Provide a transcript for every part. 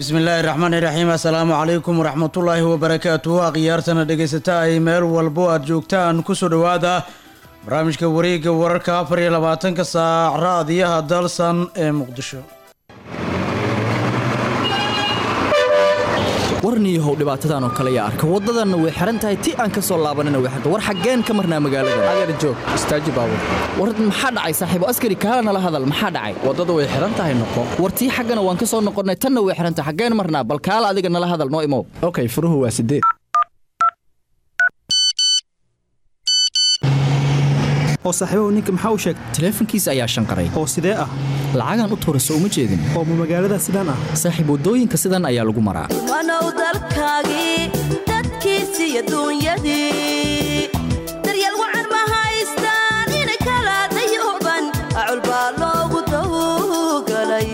bismillaahi raxmaani raxiim assalaamu calaykum waraxmatullaahi wabarakaatuhu akhyaartana dhegaysata ay meel walbo aad joogtaan kusoo dhowaada barnaamijka wareegga wararka afar iyo labaatanka saac raadiyaha dalsan ee muqdisho warniyahow dhibaatadan oo kale yaa arka waddadanna way xihan tahay ti aan ka soo laabanina way xirta war xaggeen ka marnaa magaalada adeer joog istaaji baabur war maxaa dhacay saaxiibo askari kaala nala hadal maxaa dhacay waddadu way xihan tahay noqo war tii xaggana waan ka soo noqonnay tanna way xihan tahay xaggeen marnaa bal kaala adiga nala hadal noo imow okay furuhu waa sideed oo saaxiibahu ninka maxaa u sheegtay taleefankiisa ayaa shanqaray oo sidee ah lacagaan u tuurayso uma jeedin oo ma magaalada sidaan ah saaxiib waddooyinka sidan ayaa lagu maraa wanow dalkaagii dadkiisii adduunyadii daryeel wacan ma haystaan ina kala dayuban acul baa loogu tawgalay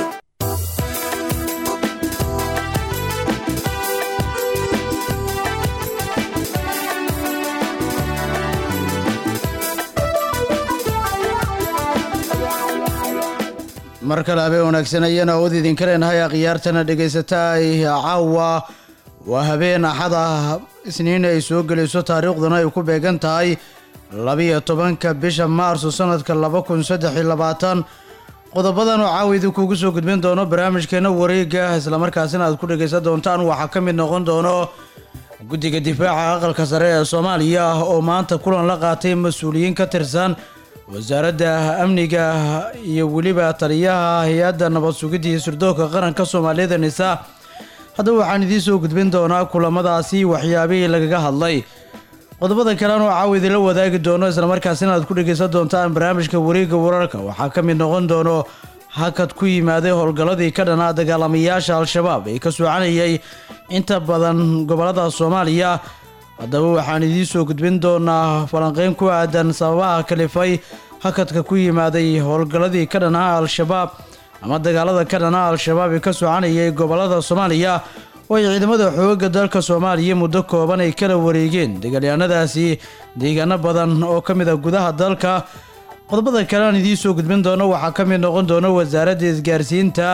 mar kale habeen wanaagsan ayana awood idinka leenahay akhyaartana dhegaysata ay caawa waa habeen axad ah isniin ay soo gelayso taariikhduna ay ku beegan tahay labiyo tobanka bisha maarso sanadka laba kun saddex iyo labaatan qodobadan oo caawa idinkuugu soo gudbin doono barnaamijkeena wareega islamarkaasina aad ku dhegaysan doontaan waxaa ka mid noqon doono guddiga difaaca aqalka sare ee soomaaliya oo maanta kulan la qaatay mas-uuliyiin ka tirsan wasaaradda amniga iyo weliba taliyaha hay-adda nabad sugidda iyo sirdoonka qaranka soomaaliyada nisa haddaba waxaan idiin soo gudbin doonaa kulamadaasi waxyaabihii lagaga hadlay qodobada kalean oo caawa idinla wadaagi doono islamarkaasina aad ku dhegaysan doontaan barnaamijka wareegga wararka waxaa ka mid noqon doono hakad ku yimaaday howlgalladii ka dhanaa dagaalamayaasha al-shabaab ee ka soconayay inta badan gobollada soomaaliya haddaba waxaan idiin soo gudbin doonaa falanqeyn ku aadan sababaha kalifay hakadka ku yimaaday howlgalladii ka dhanaha al-shabaab ama dagaalada ka dhanaha al-shabaab ee ka soconayay gobollada soomaaliya oo ay ciidamada xoogga dalka soomaaliya muddo kooban ay kala wareegeen dagaalyahanadaasi deegaano badan oo ka mid a gudaha dalka qodobada kale aan idiin soo gudbin doono waxaa ka mid noqon doona wasaaradda isgaarsiinta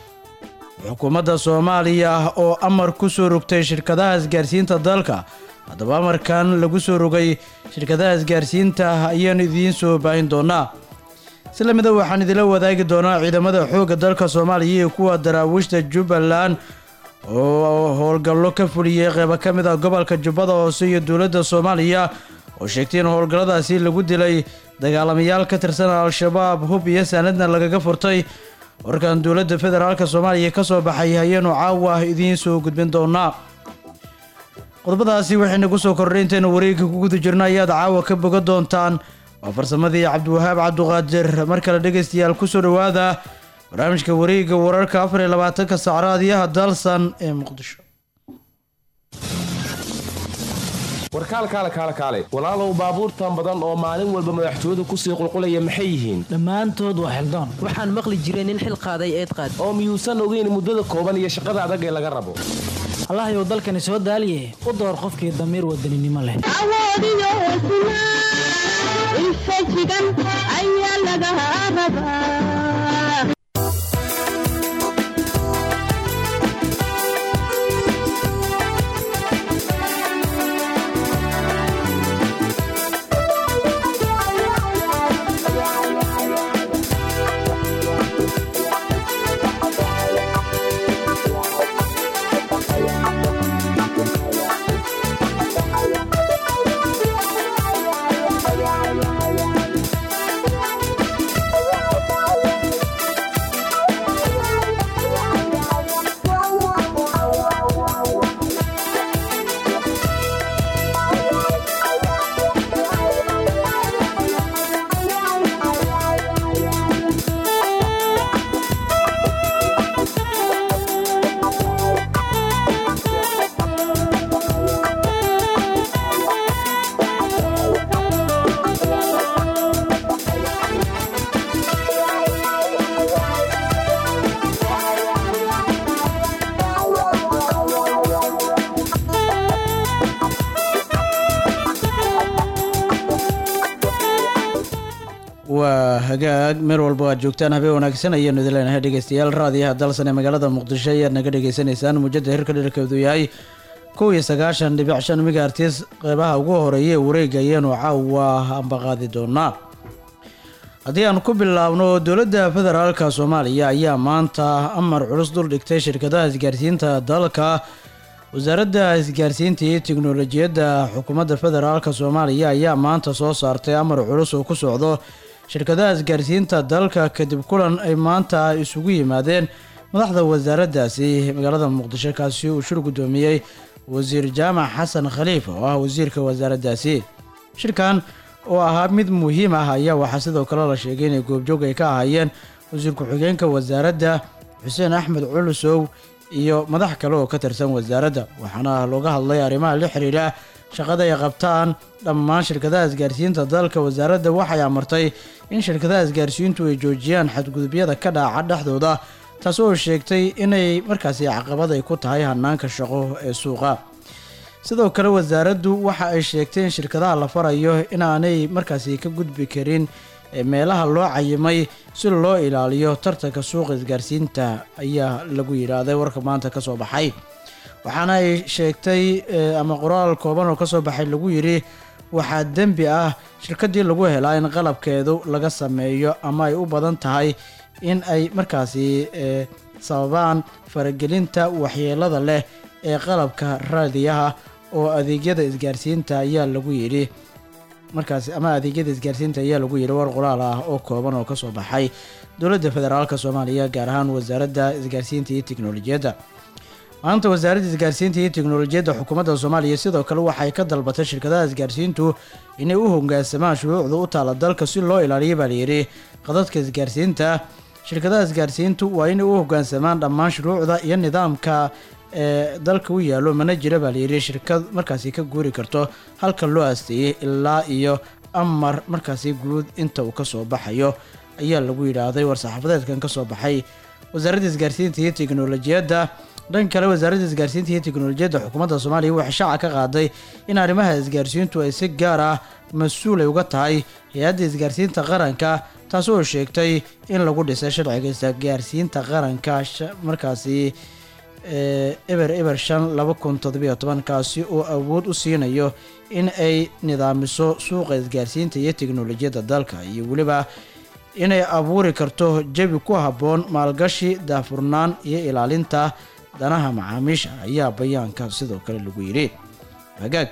xukuumadda soomaaliya oo amar ku soo rogtay shirkadaha isgaarsiinta dalka haddaba amarkan lagu soo rogay shirkadaha isgaarsiinta ayaanu idiin soo baahin doonaa si lamida waxaan idinla wadaagi doonaa ciidamada xoogga dalka soomaaliya iyo kuwa daraawiishta jubbaland oo howlgallo ka fuliyey qeybo ka mid ah gobolka jubbada hoose iyo dowladda soomaaliya oo sheegtay in howlgalladaasi lagu dilay dagaalamayaal ka tirsan al-shabaab hub iyo saanadna lagaga furtay warkan dowladda federaalk soomaaliya ka soo baxay ayaanu caawa idiin soo gudbin doonaa qodobadaasi waxayna ku soo kordhay intaynu wareegga ku guda jirno ayaad caawa ka boga doontaan waa farsamadii cabdiwahaab cabduqaadir mar kale dhegaystayaal kusoo dhowaada barnaamijka wareegga wararka afar iyo labaatanka sacraadiyaha dalsan ee muqdisho warkaalkaale kaale kaale walaalow baabuurtan badan oo maalin walba madaxtooyadu kusii qulqulaya maxay yihiin dhammaantood waa xildaan waxaan maqli jiray nin xil qaaday eed qaad oo miyuusan ogeyn muddada kooban iyo shaqada adag ee laga rabo allahayow dalkani soo daaliye u door qofkii damiir wadaninimo leh awoodiyo hosnaa ilfajigan ayaa laga rabaa waa hagaag meel walba aad joogtaan habeen wanaagsan ayaanu idin leenahay dhegeystayaal raadiyaha dalsan ee magaalada muqdisho ayaad naga dhagaysanaysaan muujada hirka dhirkeedu yahay kow iyo sagaashan dhibic shan migaartis qeybaha ugu horeeya ee wareega ayaanu caawa ambaqaadi doonaa haddii aan ku bilaabno dowladda federaalka soomaaliya ayaa maanta amar culus dul dhigtay shirkadaha isgaarsiinta dalka wasaaradda isgaarsiinta iyo tiknolojiyadda xukuumadda federaalka soomaaliya ayaa maanta soo saartay amar culus oo ku socdo shirkadaha isgaarsiinta dalka kadib kulan ay maanta isugu yimaadeen madaxda wasaaraddaasi magaalada muqdisho kaasi uu shir guddoomiyey wasiir jaamac xasan khaliif oo ah wasiirka wasaaraddaasi shirkan oo ahaa mid muhiim ah ayaa waxaa sidoo kale la sheegay inay goobjoog ay ka ahaayeen wasiir ku-xigeenka wasaaradda xuseen axmed culusow iyo madax kale oo ka tirsan wasaaradda waxaana looga hadlay arrimaha la xiriira shaqada ay qabtaan dhammaan shirkadaha isgaarsiinta dalka wasaaradda waxay amartay in shirkadaha isgaarsiintu ay joojiyaan xadgudubyada ka dhaca dhexdooda taas oo sheegtay inay markaasi caqabad ay ku tahay hanaanka shaqo ee suuqa sidoo kale wasaaraddu waxa ay sheegtay in shirkadaha la farayo inaanay markaasi ka gudbi karin meelaha loo cayimay si loo ilaaliyo tartanka suuqa isgaarsiinta ayaa lagu yidhaahday warka maanta kasoo baxay waxaana ay sheegtay ama qoraal kooban oo kasoo baxay lagu yidhi waxaa dembi ah shirkadii lagu helaa in qalabkeedu laga sameeyo ama ay u badan tahay in ay markaasi sababaan faragelinta waxyeelada leh ee qalabka raadiyaha oo adeegyada isgaarsiinta ayaa lagu yidhi markaasi ama adeegyada isgaarsiinta ayaa lagu yidhi war qoraal ah oo kooban oo kasoo baxay dowladda federaalk soomaaliya gaar ahaan wasaaradda isgaarsiinta iyo tiknolojiyadda maanta wasaaradda isgaarsiinta iyo tiknolojiyadda xukuumadda soomaaliya sidoo kale waxay ka dalbatay shirkadaha isgaarsiintu inay u hogaansamaan shuruucda u taala dalka si loo ilaaliyo baa layidhi qadadka isgaarsiinta shirkadaha isgaarsiintu waa inay u hogaansamaan dhammaan shuruucda iyo nidaamka ee dalka u yaallo mana jira baa layidhi shirkad markaasi ka guuri karto halka loo aasteeyey ilaa iyo amar markaasi guud inta uu kasoo baxayo ayaa lagu yidhaahday war-saxaafadeedkan kasoo baxay wasaaradda isgaarsiinta iyo tiknolojiyadda dhan kale wasaaradda isgaarsiinta iyo tiknolojiyadda xukuumadda soomaaliya waxay shaaca ka qaaday in arrimaha isgaarsiintu ay si gaar ah mas-uul ay uga tahay hay-adda isgaarsiinta qaranka taas oo sheegtay in lagu dhisay sharciga isgaarsiinta qaranka markaasi eber eber shan laba kun toddobiyo toban kaasi oo awood u siinayo in ay nidaamiso suuqa isgaarsiinta iyo tiknolojiyadda dalka iyo weliba inay abuuri karto jabi ku habboon maalgashi daafurnaan iyo ilaalinta danaha macaamiisha ayaa bayaanka sidoo kale lagu yidhi hagaag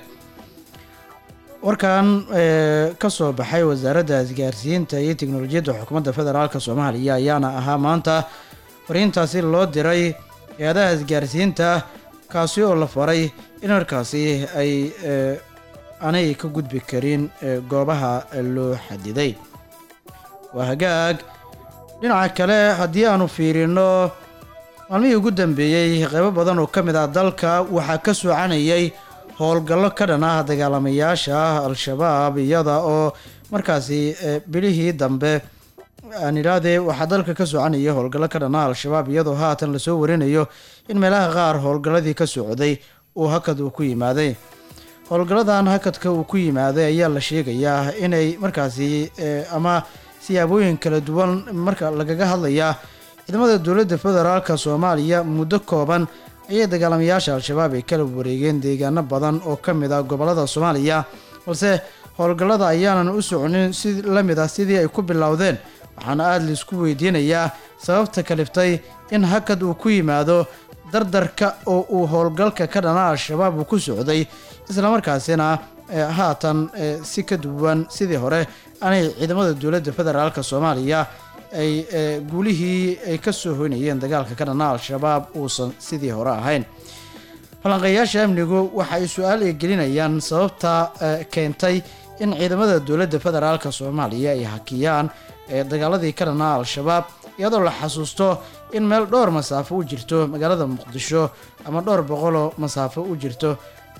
warkan ka soo baxay wasaaradda isgaarsiinta iyo tiknolojiyadda xukuumadda federaalk soomaaliya ayaana ahaa maanta fariintaasi loo diray hay-adaha isgaarsiinta kaasi oo la faray in markaasi ay aanay ka gudbi karin goobaha loo xadiday waa hagaag dhinaca kale haddii aanu fiirino maalmihii ugu dambeeyey qeybo badan oo ka mid ah dalka waxaa ka socanayay howlgallo ka dhan ah dagaalamayaasha al-shabaab iyada oo markaasi bilihii dambe aan idhaahdee waxaa dalka ka soconaya howlgallo ka dhan ah al-shabaab iyadoo haatan lasoo warinayo in meelaha qaar howlgalladii ka socday uu hakad uu ku yimaaday howlgalladan hakadka uu ku yimaaday ayaa la sheegayaa inay markaasi ama siyaabooyin kala duwan marka lagaga hadlayaa ciidamada dowladda federaalka soomaaliya muddo kooban ayay dagaalamayaasha al-shabaab ay kala wareegeen deegaano badan oo ka mid ah gobollada soomaaliya balse howlgallada ayaanan u soconin si la mid ah sidii ay ku bilowdeen waxaana aada laisku weydiinayaa sababta kaliftay in hakad uu ku yimaado dardarka oo uu howlgalka ka dhana al-shabaab uu ku socday islamarkaasina haatan si ka duwan sidii hore aanay ciidamada dowladda federaalk soomaaliya ay guulihii ay ka soo hoynayeen dagaalka ka dhana al-shabaab uusan sidii hore ahayn falanqeeyaasha amnigu waxa ay su-aal ay gelinayaan sababta keentay in ciidamada dowladda federaalk soomaaliya ay hakiyaan dagaaladii ka dhana al-shabaab iyadoo la xasuusto in meel dhowr masaafo u jirto magaalada muqdisho ama dhowr boqoloo masaafo u jirto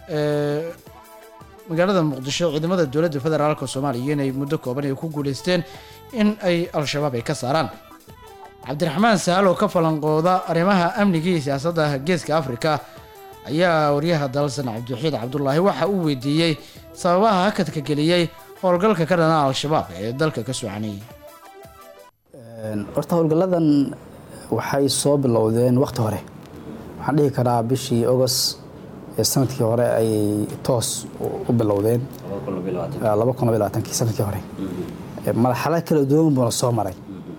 magaalada muqdisho ciidamada dowladda federaalk soomaaliya inay muddo kooban ay ku guuleysteen in ay al-shabaab ay ka saaraan cabdiraxmaan sahal oo ka falanqooda arrimaha amniga iyo siyaasadda geeska afrika ayaa waryaha dalsan cabdiwaxiid cabdulaahi waxa uu weydiiyey sababaha hakadka geliyey howlgalka ka dhana al-shabaab ee dalka ka soconayay horta howlgalladan waxay soo bilowdeen waqti hore waxaan dhihi karaa bishii august ee sanadkii hore ayay toos u- u bilowdeen laba kun labaatankii sanadkii hore Eh, marxalad kala duwan buuna soo maray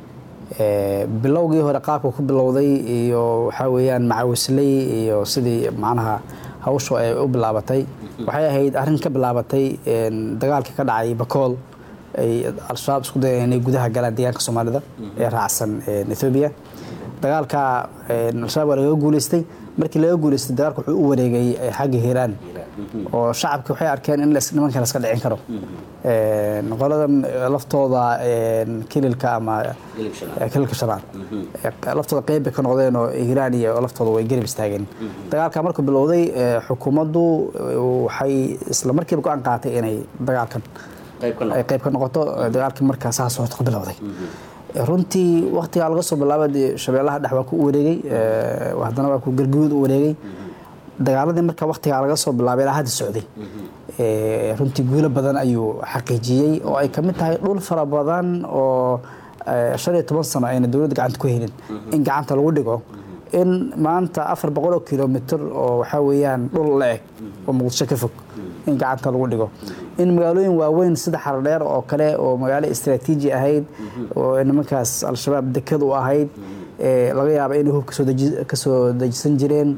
Eh, bilowgii hore qaabka ku bilowday iyo waxaa weeyaan macawisley iyo sidii macnaha hawshu ay u bilaabatay waxay ahayd arrin ka bilaabatay een, dagaalkii ka dhacay bakool ay al-shabaab isku dayeen inay gudaha galaan deegaanka soomaalida ee raacsan een, ethoobia dagaalka een, al-shabaab waa lagaga guuleystay markii laga guuleystay dagaalka wuxuu u wareegay eh, xagga hiiraan oo shacabki waxay arkeen in las- nimankan laska dhicin karo Een, qoladan laftooda een, kililka ama eh, kililka shanaad Eh, laftooda qeyb bay ka noqdeen oo hiiraan iyo laftooda way garab istaageen dagaalka markuu bilowday eh, xukuumaddu eh, waxay isla markiiba go-aan qaatay inay dagaalkan ay qayb ka noqoto eh, dagaalkii markaa saas horta ku bilowday runtii waktigaa laga soo bilaabay dee shabeellaha dhex waa ku wareegay eh, haddana waa ku galguud u wareegay dagaaladii marka waktigaa laga soo bilaabay ilaa hadda socday Eh, runtii guulo badan ayuu xaqiijiyey oo ay kamid tahay dhul fara badan oo eh, shan iyo toban sano ayna dowladda gacanta ku helin in gacanta lagu dhigo in maanta afar boqol oo kilomitr oo waxaa weeyaan dhul la eg oo muqdisho ka fog in gacanta lagu dhigo in magaalooyin waaweyn sida xaradheer oo kale oo magaalo istaraatiiji ahayd oo nimankaas al-shabaab dekad u ahayd eh, laga yaaba inay hub kasoo deji- kasoo dejisan jireen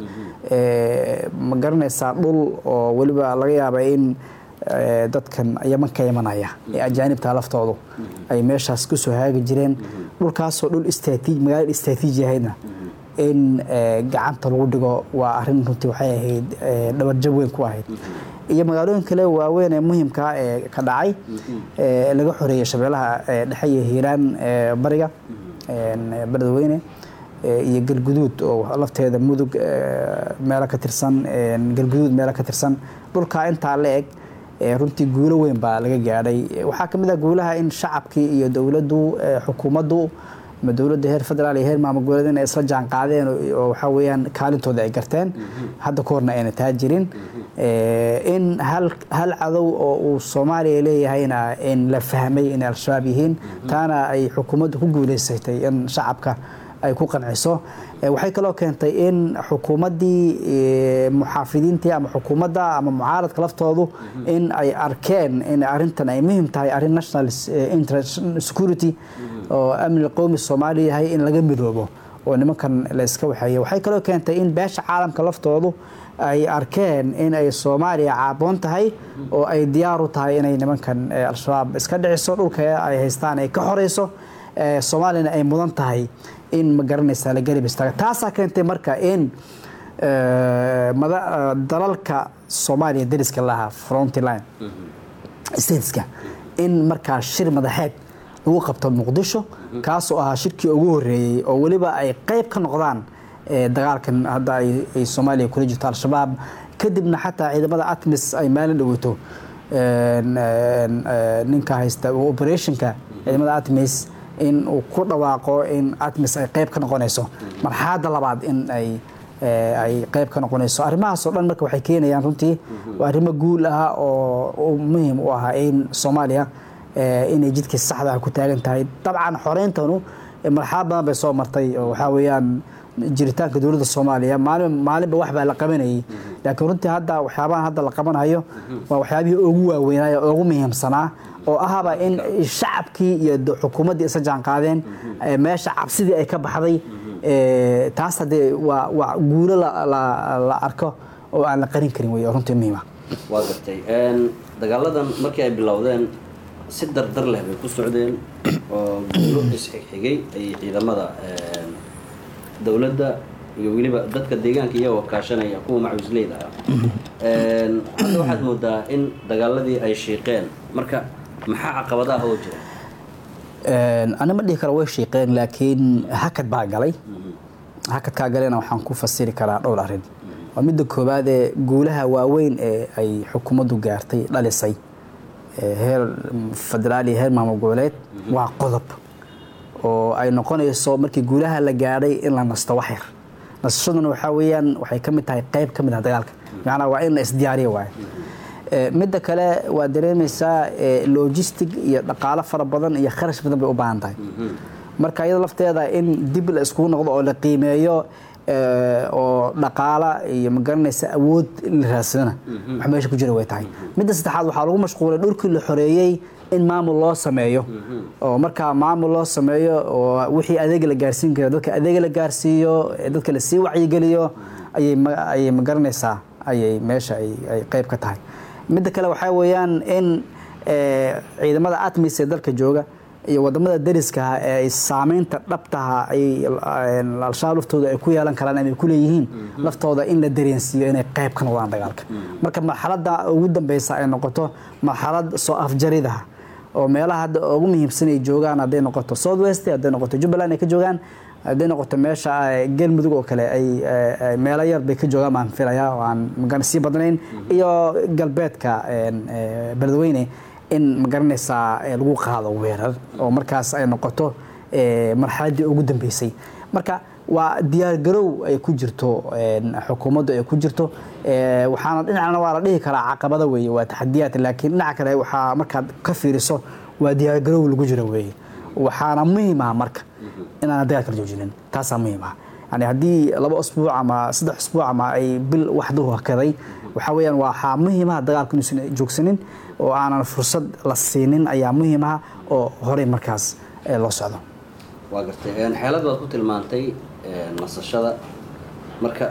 Eh, ma garanaysaa dhul oo weliba laga yaaba in eh, dadkan yaman ka imanaya ee ajaanibta laftoodu ay meeshaas kusoo haagi jireen dhulkaasoo dhul istraatiij magaalada istraatiiji ahaydna in eh, gacanta lagu dhigo waa arrin runtii waxay ahayd eh, dhabarjab weyn ku ahayd iyo magaalooyin kale waaweyn ee muhiimka ah ee ka dhacay ee laga xoreeyey shabeellaha eh, dhexe iyo hiiraan ee bariga een, beledweyne eh, iyo galguduud oo lafteeda mudug eh, meelo ka tirsan een, galguduud meelo ka tirsan dhulkaa intaa la eg eh, runtii guulo weyn baa laga gaadhay Eh, waxaa ka mid ah guulaha in shacabkii iyo dowladdu eh, xukuumaddu ama dowladda heer federaal iyo heer maamul goboleed inay isla jaan qaadeen oo- oo waxaa weeyaan kaalintooda ay garteen hadda ka horna ayna taa jirin Eh, in hal hal cadow oo uu soomaaliya leeyahayna in la fahmay inay al-shabaab yihiin taana ay xukuumaddu ku guuleysatay in shacabka ay ku qanciso Eh, waxay kaloo keentay in xukuumaddii eh, muxaafidiintii ama xukuumadda ama mucaaradka laftoodu in ay arkeen in arrintan ay muhiim tahay arrin national eh, interest security oo amni qowmi soomaaliya yahay in laga midoobo oo nimankan la iska waxeeyo waxay kaloo keentay in beesha caalamka laftoodu ay arkeen in ay soomaaliya caaboon tahay oo ay diyaar u tahay inay nimankan eh, al-shabaab iska dhiciso dhulka ay haystaan ay ka xoreyso eh, soomaaliyana ay mudan tahay in ma garanaysaa la garab istaaga taasaa keentay marka in eh, mada- eh, dalalka soomaaliya dariska lahaa frontline stateska in markaa shir madaxeed lagu qabto muqdisho kaasoo ahaa shirkii ugu horeeyey oo weliba ay qayb ka noqdaan eh, dagaalkan hadda ay ay soomaaliya kula jirto al-shabaab kadibna xataa ciidamada atmis ay maalin dhaweyto een, een, eh, ninka haysta operationka ciidamada atmis in uu ku dhawaaqo in atmis ay qayb ka noqonayso marxaladda labaad in ay eh, ay qayb ka noqonayso arrimahaasoo dhan marka waxay keenayaan runtii waa arrimo guul ah oo oo muhiim u ah in soomaaliya eh, inay jidkii saxda ah ku taagan tahay dabcan xoreyntanu eh, marxalad badan bay soo martay oo waxaa weeyaan jiritaanka dowladda soomaaliya maalin maalinba wax baa la qabanayay laakiin runtii hadda waxyaabahan hadda la qabanayo waa waxyaabihii ugu waaweynaayo ugu muhiimsanaa oo ahaba in shacabkii iyo d- xukuumaddii isa jaan qaadeen eh, meesha cabsidii ay ka baxday eh, taas haddee waa waa guulo la, la, la arko oo aan la qarin karin wey oo runtii muhiim ah waa gartay Een, dagaaladan markii ay bilowdeen si dardar leh bay ku socdeen oo guulo isxigxigay ay ciidamada een, dowladda iyo weliba dadka deegaanka iyagoo kaashanaya kuwa macawisleyda ah Een, hadda waxaad moodaa in dagaaladii ay shiiqeen marka maxaa caqabadaha oo jira Een, ani ma dhihi karo way shiiqeen laakiin hakad baa galay hakadkaa galena waxaan ku fasiri karaa dhowr arrin waa midda koowaad ee guulaha waaweyn ee ay xukuumaddu gaartay dhalisay ee heer federaal iyo heer maamul goboleed waa qodob oo ay noqonayso markii guulaha la gaadhay in la nasto wax yar nasashaduna waxaa weeyaan waxay ka mid tahay qayb ka mid ah dagaalka macnaa waa in la isdiyaariyo waaye Eh, midda kale waa dareemaysaa eh, logistic iyo dhaqaalo fara badan iyo kharash badan bay u baahan tahay marka iyada lafteeda in dib la iskugu noqdo oo la qiimeeyo eh, oo dhaqaala iyo magaranaysa awood in la raadsadana wax meesha ku jira way tahay midda saddexaad waxaa lagu mashquulay dhulkii la xoreeyey in maamul loo sameeyo oo markaa maamul loo sameeyo oo wixii adeega la gaarsiin kara dadka adeega la gaarsiiyo ee dadka lasii wacyigeliyo ayay ma- ayay magaranaysaa ayay meesha ay ay qayb ka tahay midda kale waxaa weeyaan in eh, ciidamada atmis ee dalka jooga iyo wadamada dariska ah ee ay saameynta dhabtaha ay eh, al-shabaab laftooda ay ku yeelan karaan ama ay ku leeyihiin laftooda in la dareensiiyo inay qayb ka noqdaan dagaalka marka marxaladda ugu dambeysa ay noqoto marxalad soo afjarida oo meelaha hadda ugu muhiimsan ay joogaan hadday noqoto south west hadday noqoto jubbaland ay ka joogaan hadday noqoto meesha eh, galmudug oo kale ay eh, eh, meelo yar bay ka joogaan baan filayaa oo aan magana sii badnayn iyo galbeedka een, eh, beledweyne in magaranaysaa eh, lagu qaado weerar oo markaas ay noqoto eh, marxaladdii ugu dambeysay marka waa diyaargarow ay ku jirto een, xukuumaddu ay ku jirto eh, waxaana dhinacna waa la dhihi karaa caqabada weeye waa taxadiyaad laakiin dhinaca kale waxaa markaad ka fiiriso waa diyaargarow lagu jiro weeye waxaana muhiim ah marka inaan dagaalka la joojinin taasaa muhiim ah yani haddii laba usbuuc ama saddex usbuuc ama ay bil waxdu hakaday waxaa weeyaan waxaa muhiim ah dagaalku inuusan joogsanin oo aanan fursad la siinin ayaa muhiim ah oo horey markaas eh, loo socdo waa gartay Een, xeelad baad ku tilmaantay een, nasashada marka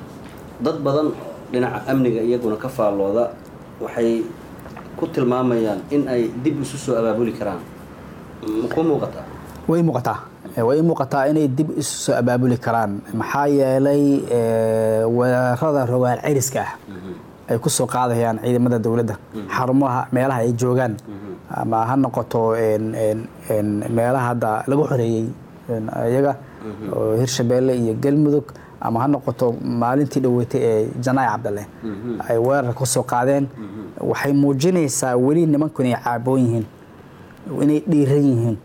dad badan dhinaca amniga iyaguna ka faallooda waxay ku tilmaamayaan in ay dib isu soo abaabuli karaan ma ku muuqataa way muuqataa Eh, way muuqataa inay dib isu soo abaabuli karaan maxaa yeelay eh, weerarada rogaal ceriska ah ay ku soo qaadayaan ciidamada dowladda xarumaha meelaha ay joogaan ama ha noqoto een- een- een meelaha hadda lagu xoreeyey een, iyaga oo hirshabeelle iyo galmudug ama ha noqoto maalintii dhaweetay ee janaay cabdalle ay weerar ku soo qaadeen waxay muujinaysaa weli nimanku inay caaboon yihiin inay dhiiran yihiin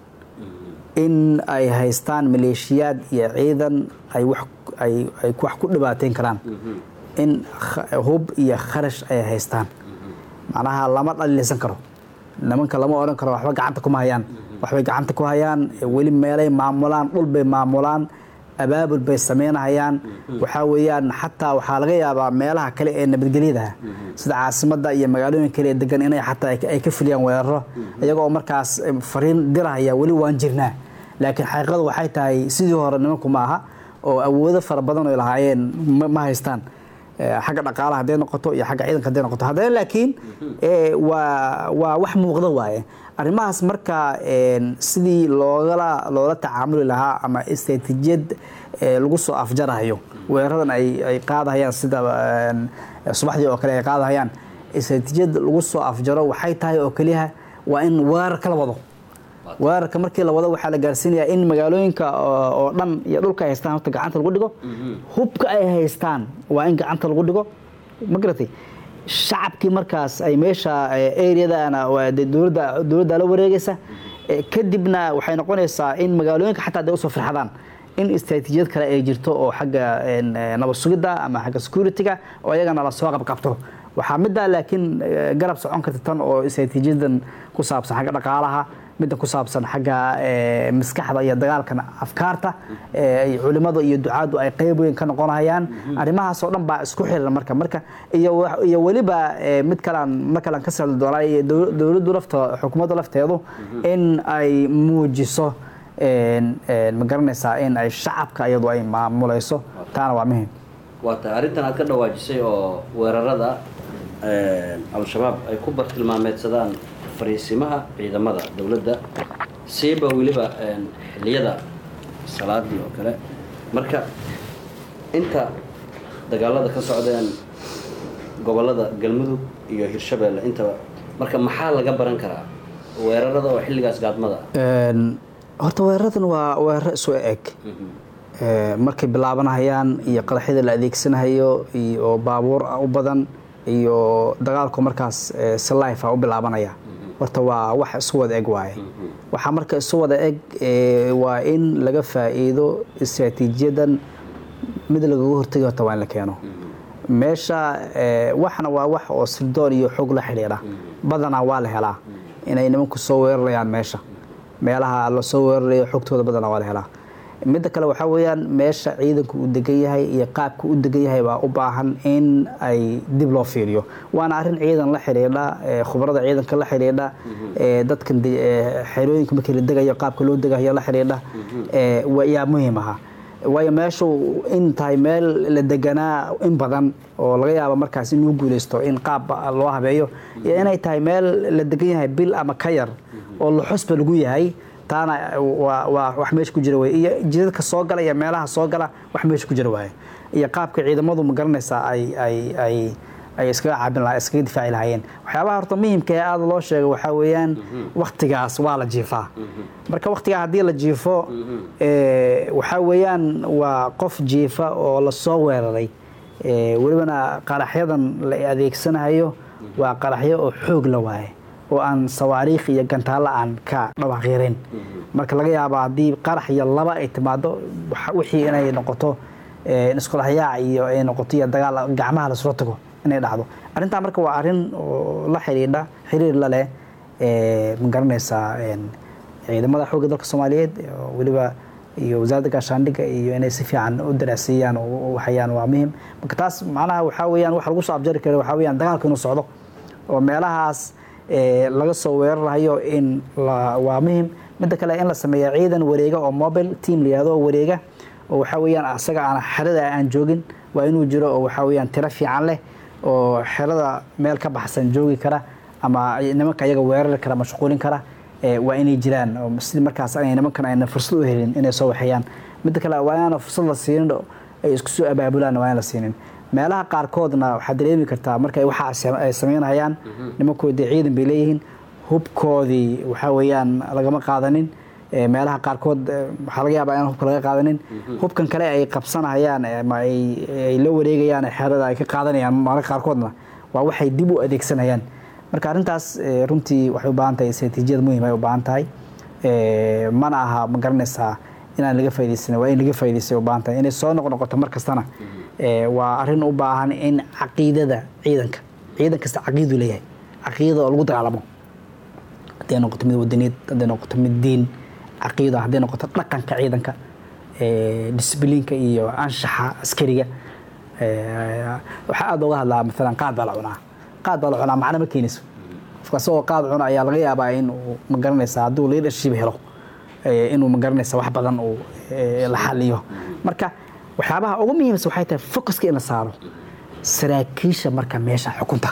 in ay haystaan maleeshiyaad iyo ciidan ay wax ay ay wax ku dhibaateyn karaan in kh- hub iyo kharash ay haystaan macnaha lama dhalilaysan karo nimanka lama odhan karo waxba gacanta kuma hayaan waxbay gacanta ku hayaan weli meelay maamulaan dhul bay maamulaan abaabul bay sameynahayaan waxaa weeyaan xataa waxaa laga yaabaa meelaha kale ee nabadgelyada sida caasimadda iyo magaalooyin kale ee degan inay xataa ay ka- ay ka fuliyaan weeraro iyagoo markaas em, fariin dirahaya weli waan jirnaa laakiin xaqiiqadu waxay tahay sidii hore nimanku ma aha oo awoodo fara badan ay lahaayeen ma ma haystaan Eh, xagga dhaqaalaha hadday noqoto iyo xagga ciidanka hadday noqoto haddana laakiin eh, waa waa wax muuqda waaye arrimahaas marka een, sidii loogala loola tacaamuli lahaa ama istratijiyad eh, lagu soo afjarayo weeraradan ay ay qaadahayaan sida een, subaxdii oo kale ay qaadahayaan istratijiyad lagu soo afjaro waxay tahay oo keliya waa in weerar kala wado weerarka markii la wado waxaa la gaarsiinayaa in magaalooyinka oo oo dhan iyo dhulka ay haystaan horta gacanta lagu dhigo hubka ay haystaan waa in gacanta lagu dhigo ma garatay shacabkii markaas ay meesha areadana waa dee dowladda dowladda la wareegaysa Eh, kadibna waxay noqonaysaa in magaalooyinka xataa hadday usoo firxadaan in istratijiyad kale ay jirto oo xagga een, eh, nabad sugidda ama xagga security-ga oo iyagana lasoo qabqabto waxaa middaa laakiin eh, garab socon karta tan oo istratijyadan ku saabsan xagga dhaqaalaha midda ku saabsan xagga eh, maskaxda iyo dagaalkan afkaarta eh, ay culimada iyo ducaadu ay qeyb weyn ka noqonayaan arrimahaas oo dhan baa isku xiran marka marka iyo wax- iyo weliba eh, mid kalaan mar kalaan ka socdi doonaa iyo dow- dowladdu lafta xukuumadda lafteedu in ay muujiso een, een, ma garanaysaa in ay shacabka iyadu ay maamulayso taana waa muhiim waa tahay arrintan aad ka dhawaajisay oo weerarada een, al-shabaab ay ku bartilmaameedsadaan fariisimaha ciidamada dowladda siiba weliba een, xilliyada salaadii oo kale marka inta dagaalada ka socdeen gobolada galmudug iyo hirshabeelle intaba marka maxaa laga baran karaa weerarada oo xilligaas gaadmada ah Een, horta weeraradan waa weeraro isu eg Ee, markay bilaabanayaan iyo qaraxyada la adeegsanayo iyo baabuur u badan iyo dagaalku markaas ee, si life ah u bilaabanaya horta waa wax isu wada eg waaye waxaa marka isu wada eg ee, waa in laga faa'iido istiraatiijiyadan mid lagaga hortagi horta waa in la keeno meesha ee, waxna waa wax oo sirdoon iyo xog la xidhiidha badanaa waa la helaa inay nimanku soo weerarayaan meesha meelaha lasoo weerarayo xogtooda badanaa waa la helaa midda kale waxaa weeyaan meesha ciidanku uu degan yahay iyo qaabka u degan yahay baa u baahan in ay dib loo fiiriyo waana arrin ciidan la xidhiidha eh, khubarada ciidanka la xidhiidha eh, dadkan de- eh, xerooyinka markii la degayo qaabka loo degayo la xidhiidha eh, wa- yaa muhiim aha waayo meeshu in tahay meel la deganaa in badan oo laga yaabo markaas inuu guuleysto in qaab loo habeeyo iyo inay tahay meel la degan yahay bil ama ka yar oo luxusba lagu yahay taana waa waa wax meesha ku jira wey iyo jidadka soo gala iyo meelaha soo gala wax meesha ku jira waaye iyo qaabka ciidamadu ma garanaysaa ay ay ay ay iskaga caabin laha iskaga difaaci lahaayeen waxyaabaha horta muhimka ee aada loo sheegay waxaa weeyaan waktigaas waa la jiifaa marka waktigaa haddii la jiifo eh, waxaa weeyaan waa qof jiifa oo lasoo weeraray Eh, welibana qaraxyadan la adeegsanayo waa qaraxyo oo xoog la waaye oo aan sawaariikh iyo gantaalo aan ka dhawaqiirin marka laga yaabo haddii qarax iyo laba ay timaado waxa- wixii inay noqoto eh, isqolaxyaac iyo ay noqoto iyo dagaal gacmaha lasula tago inay dhacdo arrintaa marka waa arrin oo la xidhiidha xiriir la leh eh, ma garanaysaa een, ciidamada xoogga dalka soomaaliyeed oo weliba iyo wasaaradda gaashaandhigga iyo inay si fiican u daraasiiyaan oo u waxayaan waa muhim marka taas macnaha waxaa weeyaan waxa lagu soo abjari kara waxaa weeyaan dagaalka inuu socdo oo meelahaas eh, laga soo weerarayo in la waa muhim midda kale in la sameeya ciidan wareega oo mobile team la yihahdo oo wareega oo waxaa weeyaan asaga aan xerada aan joogin waa inuu jiro oo waxaa weeyaan tiro fiican leh oo xerada meel ka baxsan joogi kara ama nimanka iyaga weerari kara mashquulin kara eh, waa inay jiraan oo sidii markaas ay nimankan ayna fursad u helin inay soo waxeeyaan midda kale waa inaana fursad la siinin oo ay isku soo abaabulaan waa in la siinin meelaha qaarkoodna waxaad dareemi kartaa marka ay waxa sam- ay samaynayaan nimankoodii ciidan bay leeyihiin hubkoodii waxaa weeyaan lagama qaadanin Eh, meelaha qaarkood eh, waxaa laga yaabaa inaan hubka laga qaadanin hubkan kale ay qabsanayaan eh, ama ay ay la wareegayaan ee xerada ay ka qaadanayaan mararka qaarkoodna waa waxay dib u adeegsanayaan marka arrintaas eh, runtii waxay u baahan tahay istaraatiijiyad muhiim ay u baahan tahay Eh, mana aha ma garanaysaa inaan laga faaidaysan waa in laga faa'idaystay u baahan tahay inay soo noqnoqoto mar kastana eh, waa arrin u baahan in caqiidada ciidanka ciidan kasta caqiidu leeyahay caqiidada oo lagu dagaalamo hadday noqoto mid wadaniid hadday noqoto mid diin caqiida hadday noqoto dhaqanka ciidanka eh, disbliinka iyo anshaxa askariga Eh, waxaa aada uga hadlaa maalan qaad baa la cunaa qaad baa la cunaa macno ma keenayso qofka asagoo qaad cuna ayaa laga yaabaa in uu ma garanaysa hadduu leadership helo eh, inuu ma garanaysa wax badan uu eh, la xaliyo marka waxyaabaha ugu muhiimsan waxay tahay focuska in la saaro saraakiisha marka meesha xukunta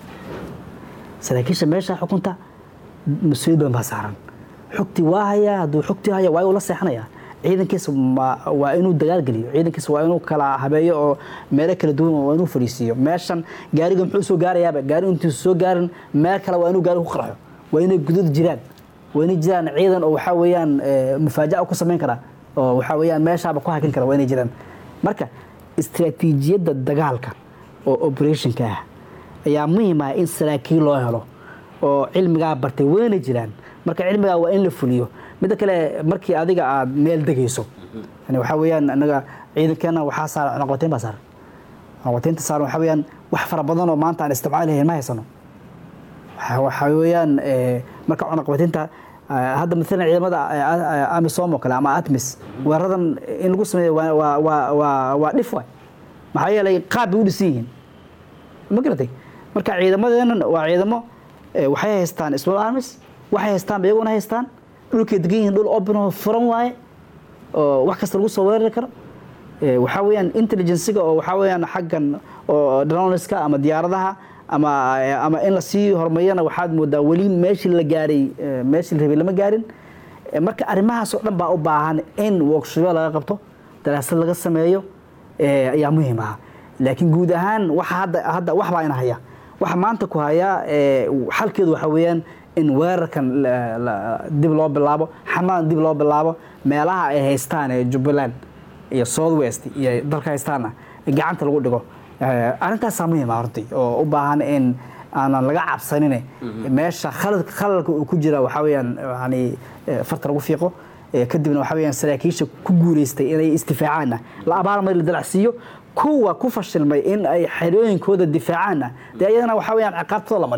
saraakiisha meesha xukunta mas-uuliyad badan baa saaran xogtii waa hayaa hadduu xogtii haya waa uu la seexanayaa ciidankiisa ma- waa inuu dagaal geliyo ciidankiisa waa inuu kala habeeyo oo meelo kala duwan waa inuu fadhiisiiyo meeshan gaariga muxuu soo gaarayaaba gaari intuusa soo gaarin meel kale waa inuu gaari ku qarxo waa inay gudud jiraan waa inay jiraan ciidan oo waxaa weeyaan eh, mufaajaca ku samayn kara oo waxaa weeyaan meeshaaba ku hakin kara waa inay jiraan marka istiraatiijiyadda dagaalka oo operationka ah ayaa muhiim ah in saraakiil loo helo oo cilmigaa bartay wayna jiraan marka cilmigaa waa in la fuliyo midda kale markii adiga aad meel degayso yani waxaa weeyaan anaga ciidankeena waxaa saaran cunaqabateyn baa saaran cunaqabateynta saaran waxaa weeyaan wax fara badan oo maanta aan isticmaali lahayn ma haysano waxa- waxaa weeyaan eh, marka cunaqabateynta eh, hadda maalan ciidamada eh, eh, amisom oo kale ama atmis weeraradan in lagu sameeyo waa- waa waa waa waa dhif waay maxaa yeelay qaab bay u dhisan yihiin ma garatay marka ciidamadeenan waa ciidamo eh, waxay haystaan small armies waxay haystaan iyaguna haystaan dhulkay degan yihiin dhul open oo furan waaye oo wax kasta lagu soo weerari karo Eh, waxaa weeyaan intelligenciga oo waxaa weeyaan xaggan oo droneska ama diyaaradaha ama ama in la sii horumariyana waxaad moodaa weli meeshii la gaaray eh, meeshii la rabay lama gaarin Eh, marka arrimahaas oo dhan baa u baahan in workshopyo laga qabto daraasad laga sameeyo eh, ayaa muhiim ah laakiin guud ahaan waxa hadda hadda wax baa ina haya waxa maanta ku haya eh, xalkeedu waxa weeyaan in weerarkan la- la- dib loo bilaabo xamadan dib loo bilaabo meelaha ay haystaan ee jubbaland iyo south west iyo dalka haystaana gacanta lagu dhigo Eh, arrintaasaa muhiim ah hortay oo u baahan in aanan laga cabsanin meesha khalad khalalka uu ku jira waxaa weeyaan yani eh, farta lagu fiiqo Eh, kadibna waxaa weeyaan saraakiisha ku guuleystay inay isdifaacaanna la abaalmari la dalacsiiyo kuwa ku fashilmay in ay xerooyinkooda difaacaanna dee iyadana waxaa weeyaan ciqaabtooda la mariyo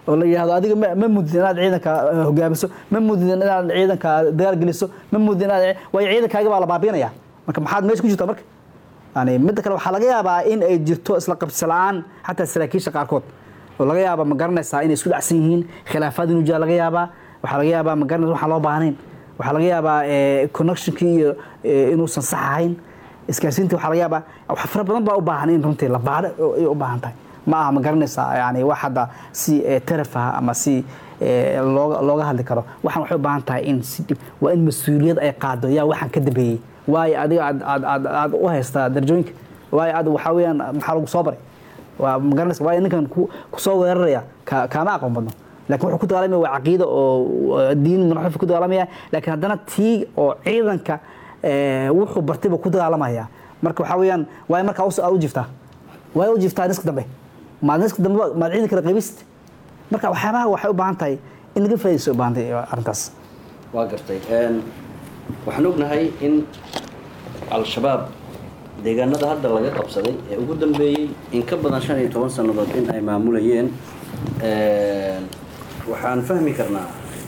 oo la yidhahdo adiga ma ma mudin inaad ciidanka eh, hogaamiso ma mudin inaad ciidanka dagaal geliso ma mudin inaad waayo ciidankaaga baa la baabiinaya marka maxaad meesha ku jirtaa marka yani midda kale waxaa laga yaabaa in ay jirto isla qabsi la-aan xataa saraakiisha qaarkood oo laga yaaba ma garanaysaa inay isku dhacsan yihiin khilaafaad inuu jira laga yaabaa waxaa laga yaabaa ma garanaysa waxaan loo baahnayn waxaa laga yaabaa eh, connectionkii iyo eh, inuusan sax ahayn isgaarsiintii waxaa laga yaabaa wax fara badan baa u baahan in runtii la baadho ay u baahan tahay ma aha ma garanaysaa yani wax hadda si eh, taraf ah ama si eh, looga looga hadli karo waxaan waxay u baahan tahay in si dhib waa in mas-uuliyad ay qaado yaa waxaan ka dambeeyey waayo adiga aad aad aad aad u haystaa darajooyinka waayo aad waxaa weeyaan maxaa lagu soo baray waa ma garanaysa waayo ninkan ku ku soo weeraraya ka kaama aqoon badno laakiin wuxuu ku dagaalamaya waa caqiido oo oo diin manaxuf ku dagaalamaya laakiin haddana tii oo ciidanka eh, wuxuu bartay buu ku dagaalamaya marka waxaa weeyaan waayo markaa us- aad u jiftaa waayo u jiftaa niska dambe maad niska dambe maad ciidanka raqiibist marka waxyaabaha waxay u baahan tahay in laga faa'iidaysto u baahan tahay arrintaas waa gartay Een, waxaan ognahay in al-shabaab deegaanada hadda laga qabsaday ee ugu dambeeyey in ka badan shan iyo toban sannadood in ay maamulayeen Een, waxaan fahmi karnaa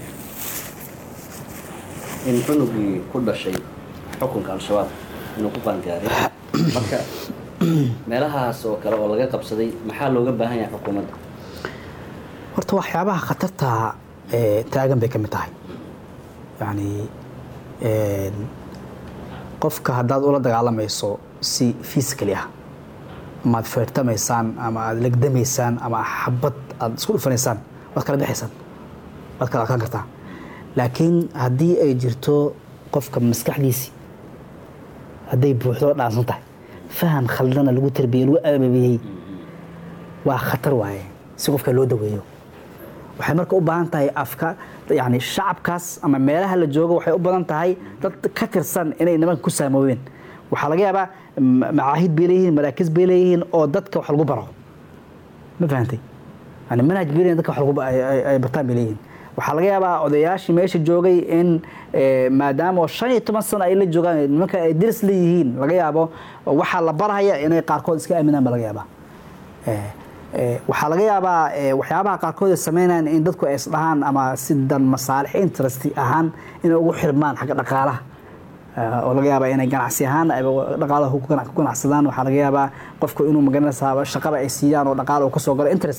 in cunugii ku dhashay xukunka al-shabaab inuu ku qaangaaray marka meelahaas oo kale oo laga qabsaday maxaa looga baahan yahay xukuumadda horta waxyaabaha khatarta ee taagan bay ka mid tahay yani een, qofka haddaad ula dagaalamayso si physically ah ama aad feertamaysaan ama aad legdamaysaan ama xabad aad isku dhufanaysaan waad kala bixaysaan waad kala adkaan kartaa laakiin haddii ay jirto qofka maskaxdiisii hadday buuxdo oo dhaansan tahay faham khaldana lagu tarbiyey lagu ababiyey waa khatar waaye si qofka loo daweeyo waxay marka u baahan tahay afka yani shacabkaas ama meelaha la joogo waxay u badan tahay dad ka tirsan inay nimanka ku saamoobeen waxaa laga yaabaa ma- macaahid bay leeyihiin maraakiz bay leeyihiin oo dadka wax lagu baro ma fahantay yani manhaj bay leeyihiin dadka wax lagu ba- ay- ay- ay bartaan bay leeyihiin waxaa laga yaabaa odayaashii meesha joogay in eh, maadaama oo shan iyo toban sano ay la joogaan nimanka ay diris leeyihiin laga yaabo waxaa la barhaya inay qaarkood iska aaminaan ba laga yaabaa Eh, eh, waxaa laga yaabaa eh, waxyaabaha qaarkood ay sameynayaan in dadku ay isdhahaan ama si dan masaalix interest ahaan inay ugu xirmaan xagga dhaqaalaha Eh, oo laga yaabaa inay ganacsi ahaan ay dhaqaalaha ku ganac- ku ganacsadaan waxaa laga yaabaa qofku inuu magaranaysaa shaqada ay siiyaan oo dhaqaala uu ka soo galo interest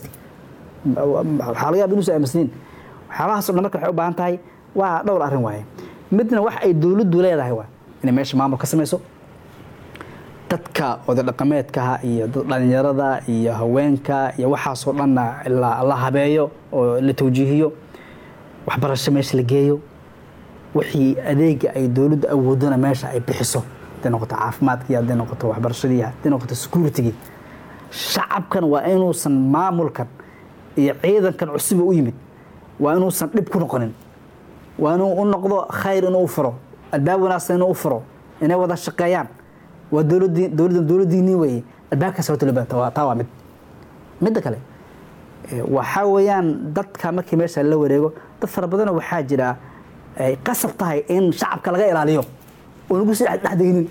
waxaa laga yaaba inuusan aaminsanin waxyaabahaas oo dhan marka waxay u baahan tahay waa dhowr arrin waaye midna wax ay dowladdu leedahay waa inay meesha maamul ka samayso dadka oday dhaqameedkaha iyo dad dhalinyarada iyo haweenka iyo waxaasoo dhanna la, la habeeyo oo la tawjiihiyo waxbarasho meesha la geeyo wixii adeega ay dowladdu awoodana meesha ay bixiso hadday noqoto caafimaadkii hadday noqoto waxbarashadii hadday noqoto securitigii shacabkan waa inuusan maamulkan iyo ciidankan cusuba u yimid waa inuusan dhib ku noqonin waa inuu u noqdo khayr inuu u furo albaab wanaagsan inuu u furo inay wada shaqeeyaan waa dowladii dowladdan dowladdiinii weeye albaabkaas horta loo baahan tahay. waa taa waa mid midda kale eh, waxaa weeyaan dadka markii meesha la wareego dad fara badanoo waxaa jira ay qasab tahay in shacabka laga ilaaliyo oo lagu sii dhex deginin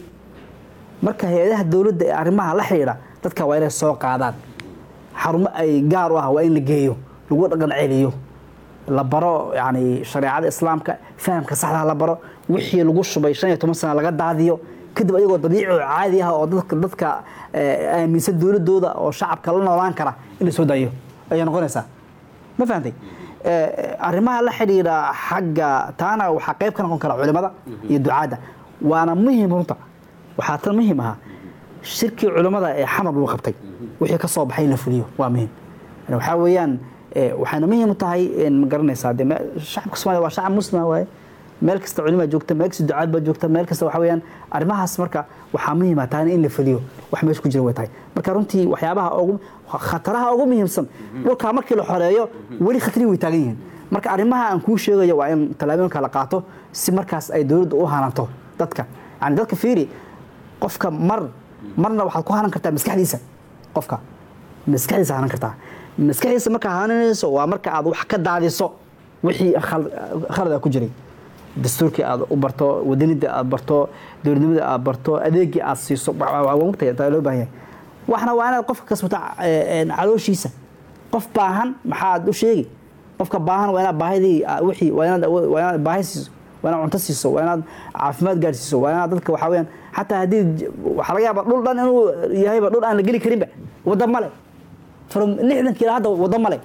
marka hay-adaha dowladda ee arrimaha la xidhiidha dadka waa inay soo qaadaan xarumo ay gaar u ah waa in la geeyo lagu dhaqan celiyo la baro yani shareecada islaamka fahamka saxda la baro wixii lagu shubay shan iyo toban sana laga daadiyo kadib ayagoo dabiici oo caadi ah oo dadka dadka eh, aaminsan dowladooda oo shacabka la noolaan kara in la soo daayo ayay noqonaysaa ma fahantay Eh, arrimaha la xidhiidha xagga taana waxaa qayb ka noqon kara culimada iyo ducaadda waana muhim runta waxaa tan muhim ahaa shirkii culimmada ee xamar lagu qabtay wixii ka soo baxay in la fuliyo waa muhim Yani waxaa weeyaan eh, waxayna muhim u tahay in ma garanaysaa dee me- shacabka soomaaliya waa shacab muslima waaye meel kasta culimaa joogta meel kasta ducaad baa joogta meel kasta waxa weeyaan arrimahaas marka waxaa muhiim ah taana in la fuliyo wax meesha ku jira way tahay marka runtii waxyaabaha ugu khataraha ugu muhiimsan dhulkaa markii la xoreeyo weli khatari way taagan yihiin marka arrimaha aan kuu sheegayo waa in tallaabooyinka la qaato si markaas ay dowladdu u hananto dadka yani dadka fiiri qofka mar marna waxaad ku hanan kartaa maskaxdiisa qofka maskaxdiisa hanan kartaa maskaxdiisa markaa hananayso waa marka aad wax ka daadiso wixii khal- khalada ku jiray dastuurkii aad u barto wadanida aad barto dowladnimada aad barto adeegii aad siiso waa mugtay taa loo baahan yahay waxna waa inaad qofka kasbata calooshiisa qof baahan maxaad u sheegi qofka baahan waa inaad baahidii ah, wixii waa inaad awood- waa inaad baahi siiso waa inaad cunto siiso waa inaad caafimaad gaadhsiiso waa inaad dadka waxaa weyaan xataa haddii j- waxaa laga yaaba dhul dhan inuu yahayba dhul aan la geli karinba wadda male from lixdankii ilaa hadda wadda male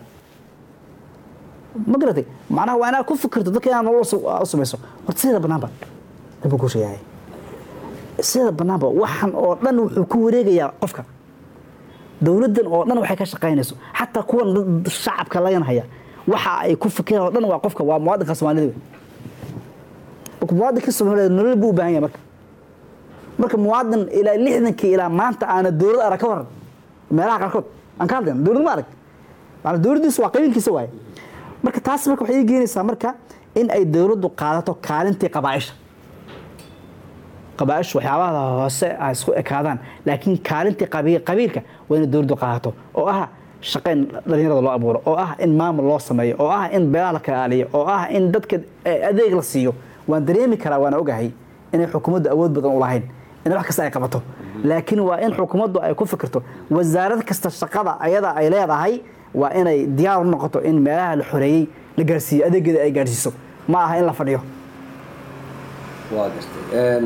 ma garatay macnaha waa inaad ku fikirto dadka inaad nolol su- u samayso horta sideeda banaanba dhanba ku sheegahay sideeda banaanba waxan oo dhan wuxuu ku wareegayaa qofka dowladdan oo dhan waxay ka shaqaynayso xataa kuwan dad- shacabka lagan haya waxa ay ku fikiraan oo dhan waa qofka waa muwaadinka soomaalida wey marka muwaadinka soomaalida nolol buu u baahan yahay marka marka muwaadin ilaa lixdankii ilaa maanta aana dowlad arag ka waran meelaha qaarkood aan ka hadlayna dowlad ma arag maana dowladdiisu waa qabiilkiisa waaye marka taas marka waxay ii geenaysaa marka in ay dowladdu qaadato kaalintii qabaaisha qabaaishu waxyaabaha hoose ay isku ekaadaan laakiin kaalintii qabi- qabiilka waa inay dowladdu qaadato oo ah shaqo in dhalinyarada loo abuuro oo ah in maamul loo sameeyo oo ah in beelaha la kalaaliyo oo ah in dadka eh, adeeg la siiyo waan dareemi karaa waana ogahay inay xukuumaddu awood badan u lahayn in wax kasta ay qabato laakiin waa in xukuumaddu ay ku fikirto wasaarad kasta shaqada ayada ay leedahay waa inay diyaar u noqoto in meelaha la xoreeyey la gaarsiiyo adeegeeda ay gaarsiiso ma aha in la fadhiyo waa gartay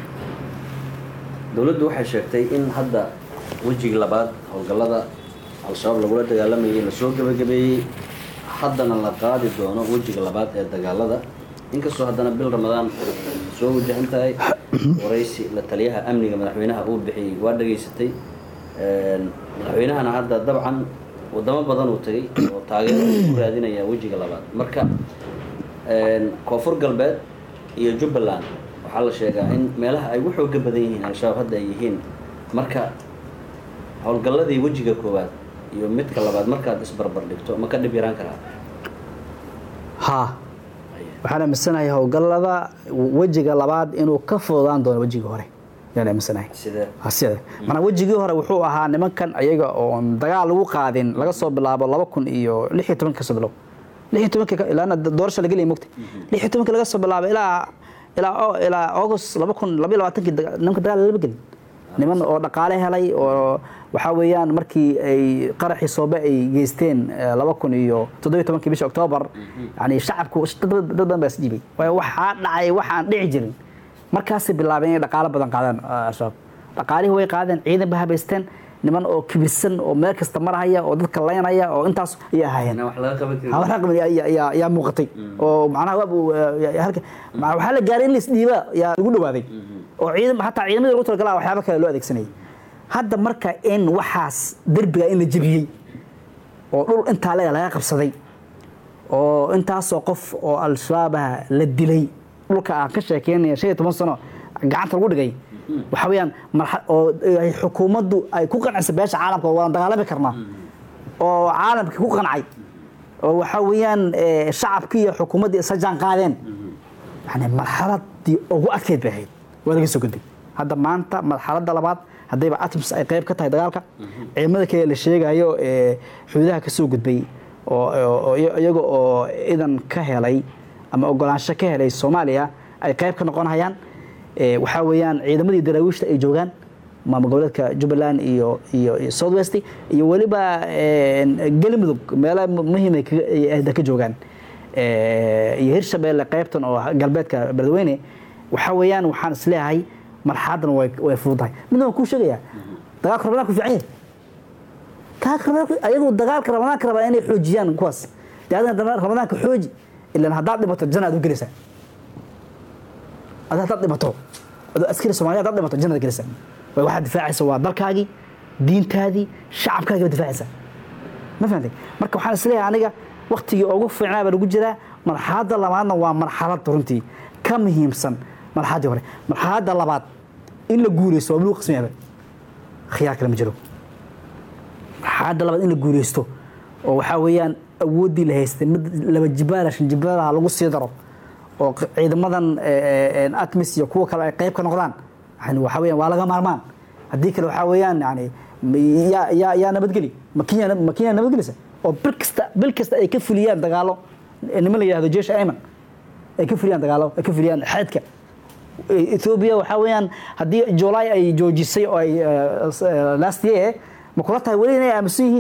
dowladdu waxay sheegtay in hadda wejigii labaad howlgallada al-shabaab lagula dagaalamayay lasoo gebagabeeyey haddana la qaadi doono wejiga labaad ee dagaalada inkastoo haddana bil ramadaan soo wajahan tahay waraysi la taliyaha amniga madaxweynaha uu bixiyey waa dhageysatay madaxweynahana hadda dabcan wadamo badan uu tagay oo taageero uu ku raadinaya wejiga labaad marka koonfur galbeed iyo jubbaland waxaa la sheegaa in meelaha ay ugu xooga badan yihiin al-shabaab hadda ay yihiin marka howlgalladii wejiga koowaad iyo midka labaad markaad isbarbar dhigto ma ka dhib yaraan karaa haa waxaan aaminsanahay howlgallada wejiga labaad inuu ka fududaan doono wejigii hore ayaan aaminsanahay sidee Ha, sida maanaa wejigii hore wuxuu ahaa nimankan ayaga oon dagaal lagu qaadin laga soo bilaabo laba kun iyo lix iyo tobanka kasoo bilow lix iyo tobanka ilaana doorasha la gelaya mogta lix iyo tobanka laga soo bilaabo ilaa ilaa o- ilaa august laba kun laba iyo labaatankii daga- nimanka dagaal lama gelin niman oo dhaqaale helay oo waxaa weeyaan markii ay qaraxii soobe ay geysteen eh, laba kun iyo toddobiyo tobankii bisha oktoobar yani shacabku dad dad badan baa isdhiibay waayo waxaa dhacay wax aan dhici jirin markaasay bilaabeen inay dhaqaalo badan qaadaan ah, al-shabaab dhaqaalihii way qaadeen ciidan ba habaysteen niman oo kibirsan oo meel kasta marhaya oo dadka laynaya oo intaas ayay ahaayeen wax laga qaban karin hawar raqmi yaa muuqatay oo macnaha waab uu, eh, halka ma- waxaa la gaaray in la isdhiiba yaa lagu dhawaaday oo ciidan xataa ciidamadii lagu talagalaa waxyaaba kale loo adeegsanayay hadda marka in waxaas derbiga in la jebiyey oo dhul intaa lega laga qabsaday oo intaasoo qof oo al-shabaabaha la dilay dhulka aan ka sheekeynaya shan iyo toban sano gacanta lagu dhigay waxa weeyaan marxa oo ay xukuumaddu ay ku qancisa beesha caalamka waan dagaalami karnaa oo caalamkii ku qancay oo waxa weeyaan eh, shacabkii iyo xukuumaddii isla jaan qaadeen yani marxaladii ugu adkeyd bay ahayd waa laga soo gudbay hadda maanta marxaladda labaad haddayba atoms ay qayb ka tahay dagaalka ciidamada kale la sheegayo ee xuduudaha ka soo gudbay oo oo- oo iyaga oo idan ka helay ama ogolaansho ka helay soomaaliya ay qayb ka noqonayaan ee waxaa weeyaan ciidamadii daraawiishta ay joogaan maamul goboleedka jubbaland iyo iyo iyo south west iyo weliba een, galmudug meelo muhiim ay kaga- ay- ay ka joogaan Ee, iyo hirshabeelle qaybtan oo galbeedka beledweyne waxaa weeyaan waxaan isleeyahay marxaladdan way way fududahay midna waan kuu sheegayaa dagaalka ramadaanku fiican yahay dagaalka ramadaanku ayagu dagaalka ramadaanka rabaa inay xoojiyaan kuwaas dee adina ramadaanka xooji ilan haddaad dhimato jana aad u gelaysaa ad haddaad dhimato adoo askari soomaaliya haddaad dhimato jannada gelaysaa way waxaad difaacaysa waa dalkaagii diintaadii shacabkaagii baad difaacaysaa ma fahamtay marka waxaan isleeyahay aniga waktigii ugu fiicnaa baa lagu jiraa marxaladda labaadna waa marxalad runtii ka muhiimsan marxaladdii hore marxaladda labaad in la guuleysto waa lagu qasmayaba khiyaar kale ma jiro marxaladda labaad in la guuleysto oo waxaa weeyaan awooddii la haystay mid laba jibaala shan jibaalaha lagu sii daro oo q- ciidamadan eh, eh, atmis iyo kuwa kale ay qayb ka noqdaan yani waxaa weeyaan waa laga maarmaan haddii kale waxaa weeyaan yani m- yaa yaa yaa nabadgeli makinya makinya nabadgelisa oo bil kasta bil kasta ay ka fuliyaan dagaalo eh, niman la yidhahdo jeesh ayman ay ka fuliyaan dagaalo ay ka fuliyaan xeedka ethiopia waxaa weeyaan haddii july ay joojisay oo ay eh, s- eh, last year ma kula tahay weli inay aaminsan yihiin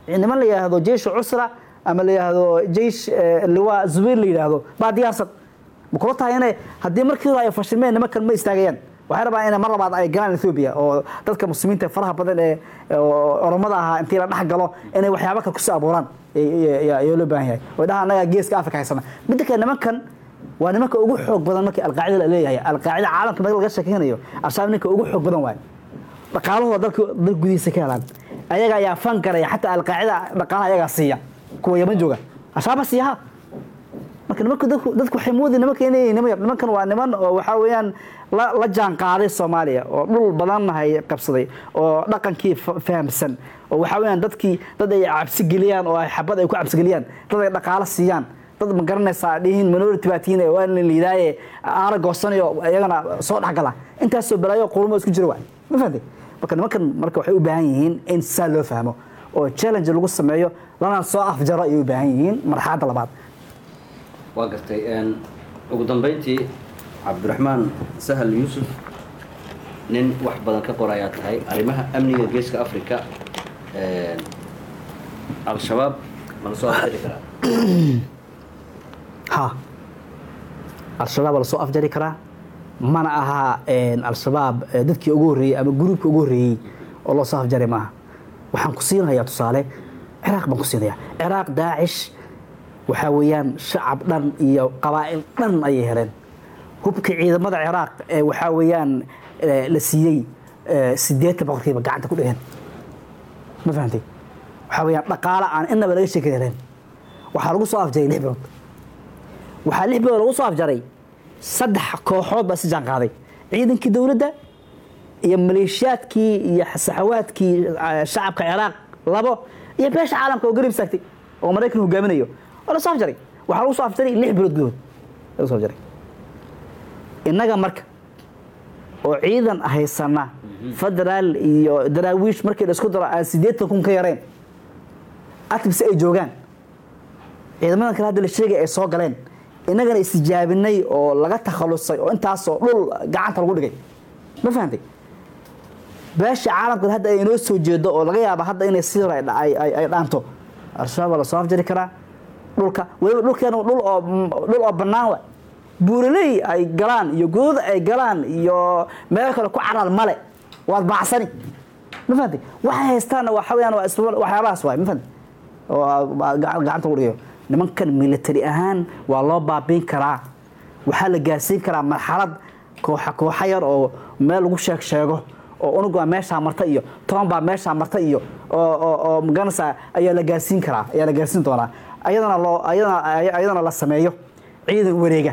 niman la yidhaahdo jeyshu cusra ama la yidhaahdo jeysh eh, liwaa zubayr la yidhaahdo baa diyaarsan ma kula tahay inay haddii markii hore ay fashilmeen nimankan ma istaagayaan waxay rabaan inay mar labaad ay galaan ethoobia oo dadka muslimiinta ee faraha badan ee oo oromada ahaa intii la dhex galo inay waxyaabo kale kusoo abuuraan ayaa loo baahan yahay oo dhaha annaga geeska afrika haysana midda kale nimankan waa nimanka ugu xoog badan markii alqaacida la leeyahay alqaacida caalamka marka laga sheekeynayo al-shabaab ninka ugu xoog badan waaye dhaqaalahooda dalka dal gudihiisa ka helaan ayaga ayaa fan garaya xataa alqaacida dhaqaalaha ayagaa siiya kuwa yaman jooga al-shabaab siiya ha marka nimanka dadku dadku waxay moodi nimanka inay niman yar nimankan waa niman oo waxaa weeyaan la la jaan qaaday soomaaliya oo dhul badan hay qabsaday oo dhaqankii fa- fahamsan oo waxaa weeyaan dadkii dad ay cabsi geliyaan oo ay xabad ay ku cabsi geliyaan dad ay dhaqaalo siiyaan dad ma garanaysaa dhihiin minority baa tihiin waa la liidaaye aara goosanayo iyagana soo dhexgala intaasoo balaayo qurmo isku jira waay ma fahamtay marka nimankan marka waxay u baahan yihiin in saa loo fahmo oo challenge lagu sameeyo lana soo afjaro ayay u baahan yihiin marxaladda labaad waa gartay een, ugu dambeyntii cabdiraxmaan sahal yuusuf nin wax badan ka qor ayaa tahay arrimaha amniga geeska africa een, al-shabaab ma la soo afjari karaa ha al-shabaab waa lasoo afjari karaa mana aha een, al-shabaab eh, dadkii ugu horreeyey ama gruubka ugu horreeyey oo loo soo afjari maaha waxaan ku siinayaa tusaale ciraaq baan ku siinayaa ciraaq daacish waxaa weeyaan shacab dhan iyo qabaa'il dhan ayay heleen hubka ciidamada ciraaq ee waxaa weeyaan eh, la siiyey eh, siddeetan boqolkiiba gacanta ku dhigeen ma fahantay waxaa weeyaan dhaqaale aan inaba laga sheekan heleen waxaa lagu soo afjaray lix bilood waxaa lix bilood lagu soo afjaray saddex kooxood baa si jaan qaaday ciidankii dowladda iyo maleeshiyaadkii iyo saxawaadkii eh, shacabka ciraaq labo iyo beesha caalamka oo garib istaagtay oo maraykan hogaaminayo waa la soo afjaray waxaa lagu soo afjaray lix bilood gudahood lagu soo afjaray innaga marka oo ciidan haysana federaal iyo daraawiish markii la isku daro aan siddeetan kun ka yareen atbise ay joogaan ciidamadan kale hadda la sheegay ay soo galeen innagana istijaabinay oo laga takhalusay oo intaasoo dhul gacanta lagu dhigay ma fahantay beesha caalamka hadda ay inoo soo jeedo oo laga yaaba hadda inay sidor ay dha- ay- ay ay dhaanto al-shabaab waa la soo afjari karaa dhulka weliba dhulkeena dhul oo dhul oo bannaan wa buuraley ay galaan iyo godada ay galaan iyo meel kale ku carar male waad baacsani ma fahantay waxay haystaanna waxa weeyaan waa isla waxyaabahaas waay ma fahantay oo aa- gacan- gacanta lagu dhigayo nimankan military ahaan waa loo baabiin karaa waxaa la gaarsiin karaa marxalad kooxa kooxa yar oo meel lagu sheeg sheego oo unug baa meeshaa marta iyo toban baa meeshaa marta iyo oo oo oo magaranaysaa ayaa la gaarsiin karaa ayaa la gaarsiin doonaa ayadana loo ayadana ay- ayadana la sameeyo ciidan wareega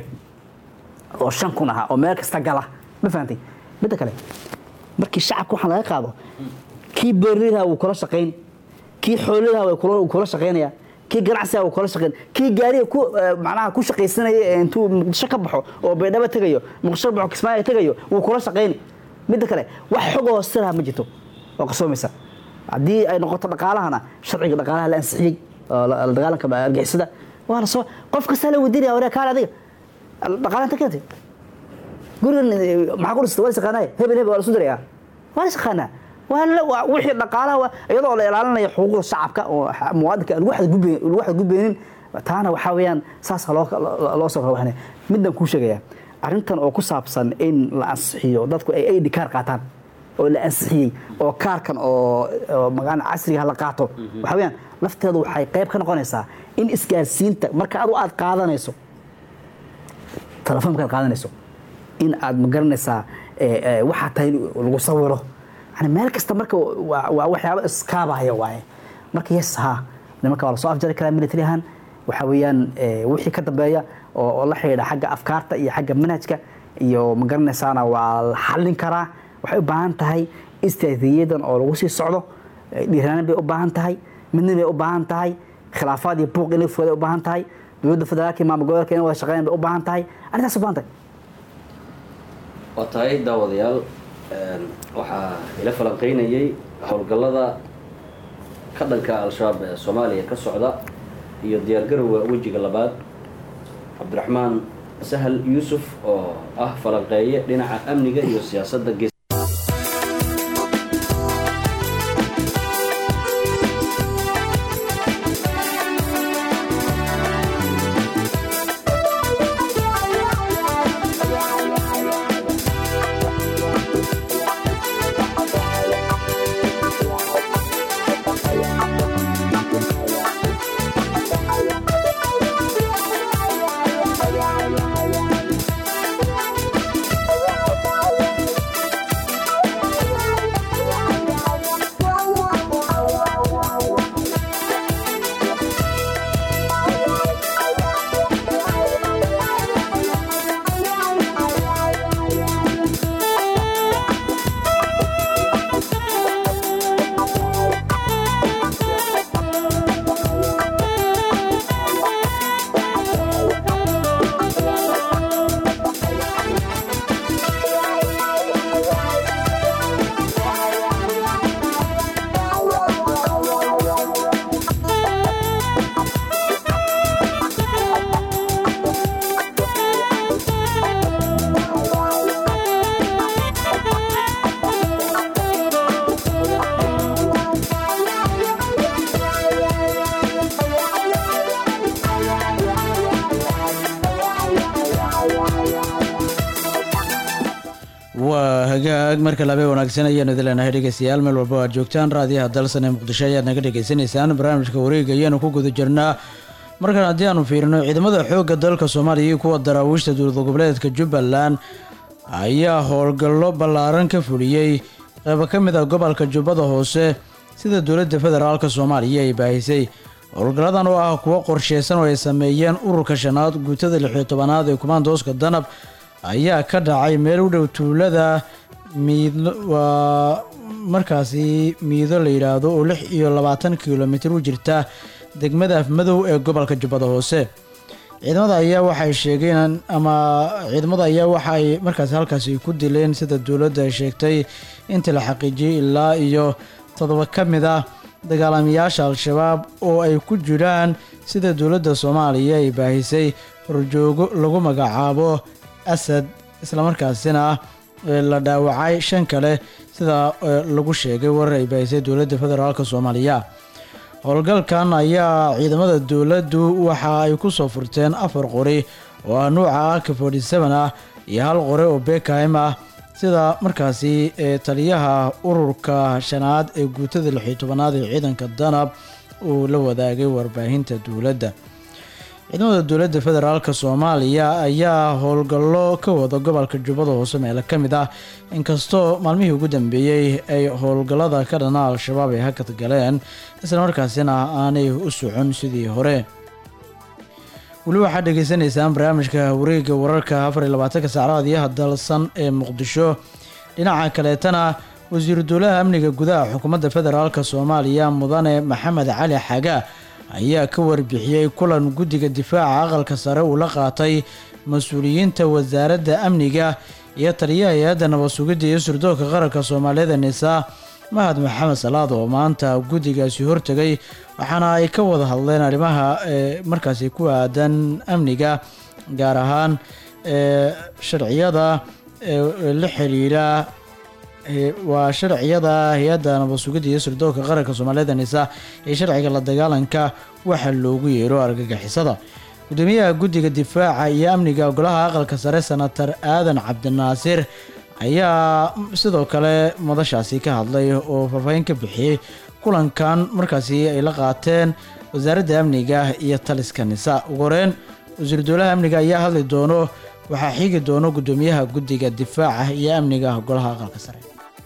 oo shan kun aha oo meel kasta gala ma fahantay midda kale markii shacabka waxaan laga qaado kii beerlidaha wuu kula shaqayn kii xoolidaha way kula- wuu kula shaqaynaya kii ganacsiga wuu kula shaqayn kii gaariga ku eh, macnaha ku shaqaysanaya ee intuu muqdisho ka baxo oo baydhabo tegayo muqdisho baxo kismaayo tegayo wuu kula shaqayni midda kale wax xog oo siraha ma jirto oo qarsoomaysa haddii ay noqoto dhaqaalahana sharciga dhaqaalaha la ansixiyey oo la la dagaalanka argixisada waa la soo qof kastaa la weydiinaya wareer kaale adiga dhaqaala inta keentay gurigan eh, maxaa ku dhistay waa la yaqaanaa hebel hebel waa la isu dirayaa waa la yaqaanaa waa la waa wixii dhaqaalaha waa iyadoo la ilaalinayo xuquuqda shacabka oo xa- muwaadinka aan lagu xadgudbeynin lagu xadgudbeynin taana waxaa weeyaan saasa loo loo- loo soo rawaxnay midaan kuu sheegayaa arrintan oo ku saabsan in la ansixiyo dadku ay ID kaar qaataan oo la ansixiyey oo kaarkan oo oo magaalada casriga la qaato waxaa weeyaan lafteedu waxay qayb ka noqonaysaa in isgaarsiinta marka adu aad qaadanayso telefoonkaad qaadanayso in aad magaranaysaa eh, eh, waxaa tahay in lagu sawiro yani meel kasta marka waa waa waxyaabo iskaabaya waaye marka yes ha nimanka waa lasoo afjari karaa military ahaan waxaa weeyaan eh, wixii ka dambeeya oo oo la xidhiidha xagga afkaarta iyo xagga manhajka iyo magaranaysaana waa la xallin karaa waxay u baahan tahay istraatiijiyadan oo lagu sii socdo eh, dhiirranaan bay u baahan tahay midna bay u baahan tahay khilaafaad iyo buuq inay fogaaday u baahan tahay dowladda federaalka iyo maamul goboleedka inay wada shaqeeyaan bay u baahan tahay arrintaas u baahan tahay waa tahay daawadayaal een, waxaa ila falanqeynayay howlgallada ka dhanka al-shabaab ee soomaaliya ka socda iyo diyaargarowga wejiga labaad cabdiraxmaan sahal yuusuf oo ah falanqeeye dhinaca amniga iyo siyaasadda gees waa hagaag marka labe wanaagsan ayaanu idin leenahay dhegeystayaal meel walba aad joogtaan raadiyaha dalsan ee muqdisho ayaad naga dhagaysanaysaan barnaamijka wareega ayaanu ku guda jirnaa markan haddii aanu fiirino ciidamada xoogga dalka soomaaliya iyo kuwa daraawiishta dowlad goboleedka jubbaland ayaa howlgallo ballaaran ka fuliyey qeybo ka mid ah gobolka jubbada hoose sida dowladda federaalka soomaaliya ay baahisay howlgalladan oo ah kuwo qorsheysan oo ay sameeyeen ururka shanaad guutada lixiyo tobanaad ee kumaandooska danab ayaa ka dhacay meel u dhow tuulada miidlo waa markaasi miido la yidhaahdo oo lix iyo labaatan kilomitir u jirta degmada afmadow ee gobolka jubbada hoose ciidamada ayaa waxay sheegeen ama ciidamada ayaa waxaay markaasi halkaasi ku dileen sida dowladda ay sheegtay intii la xaqiijiyey ilaa iyo toddoba ka mid ah dagaalamayaasha al-shabaab oo ay ku jiraan sida dowladda soomaaliya ay baahisay horjoogo lagu magacaabo asad islamarkaasina la dhaawacay shan kale sida lagu sheegay warar ay baahisay dowladda federaalk soomaaliya howlgalkan ayaa ciidamada dowladdu waxa ay ku soo furteen afar qori oo ah nuuca ak forty seven ah iyo hal qori oo bekahim ah sida markaasi taliyaha ururka shanaad ee guutada lixiyo tobanaad ee ciidanka danab uu la wadaagay warbaahinta dowladda ciidamada dowladda federaalk soomaaliya ayaa howlgallo ka wada gobolka jubbada hoose meelo ka mid ah inkastoo maalmihii ugu dambeeyey ay howlgallada ka dhana al-shabaab ay hakad galeen islamarkaasina aanay u socon sidii hore weli waxaad dhegeysaneysaan barnaamijka wareega wararka afar iyo labaatanka saacadaadiyaha dalsan ee muqdisho dhinaca kaleetana wasiiru dowlaha amniga gudaha xukuumadda federaalk soomaaliya mudane maxamed cali xaga ayaa ka warbixiyey kulan guddiga difaaca aqalka sare uu la qaatay mas-uuliyiinta wasaaradda amniga iyo taliyaha hay-adda nabad sugidda iyo surdoonka qaranka soomaaliyada nisaa mahad maxamed salaad oo maanta guddigaasi hortegay waxaana ay ka wada hadleen arrimaha markaasi ku aadan amniga gaar ahaan sharciyada la xiriira waa sharciyada hay-adda nabad sugidda iyo surdoonka qaranka soomaaliyada nisa ee sharciga la dagaalanka waxa loogu yeero argagixisada gudoomiyaha guddiga difaaca iyo amniga golaha aqalka sare senatar aadan cabdinaasir ayaa sidoo kale madashaasi ka hadlay oo faahfaahin ka bixiyey kulankan markaasi ay la qaateen wasaaradda amniga iyo taliska nisa ugu horeyn wasiir dowlaha amniga ayaa hadli doono waxaa xigi doono gudoomiyaha guddiga difaaca iyo amniga golaha aqalka sare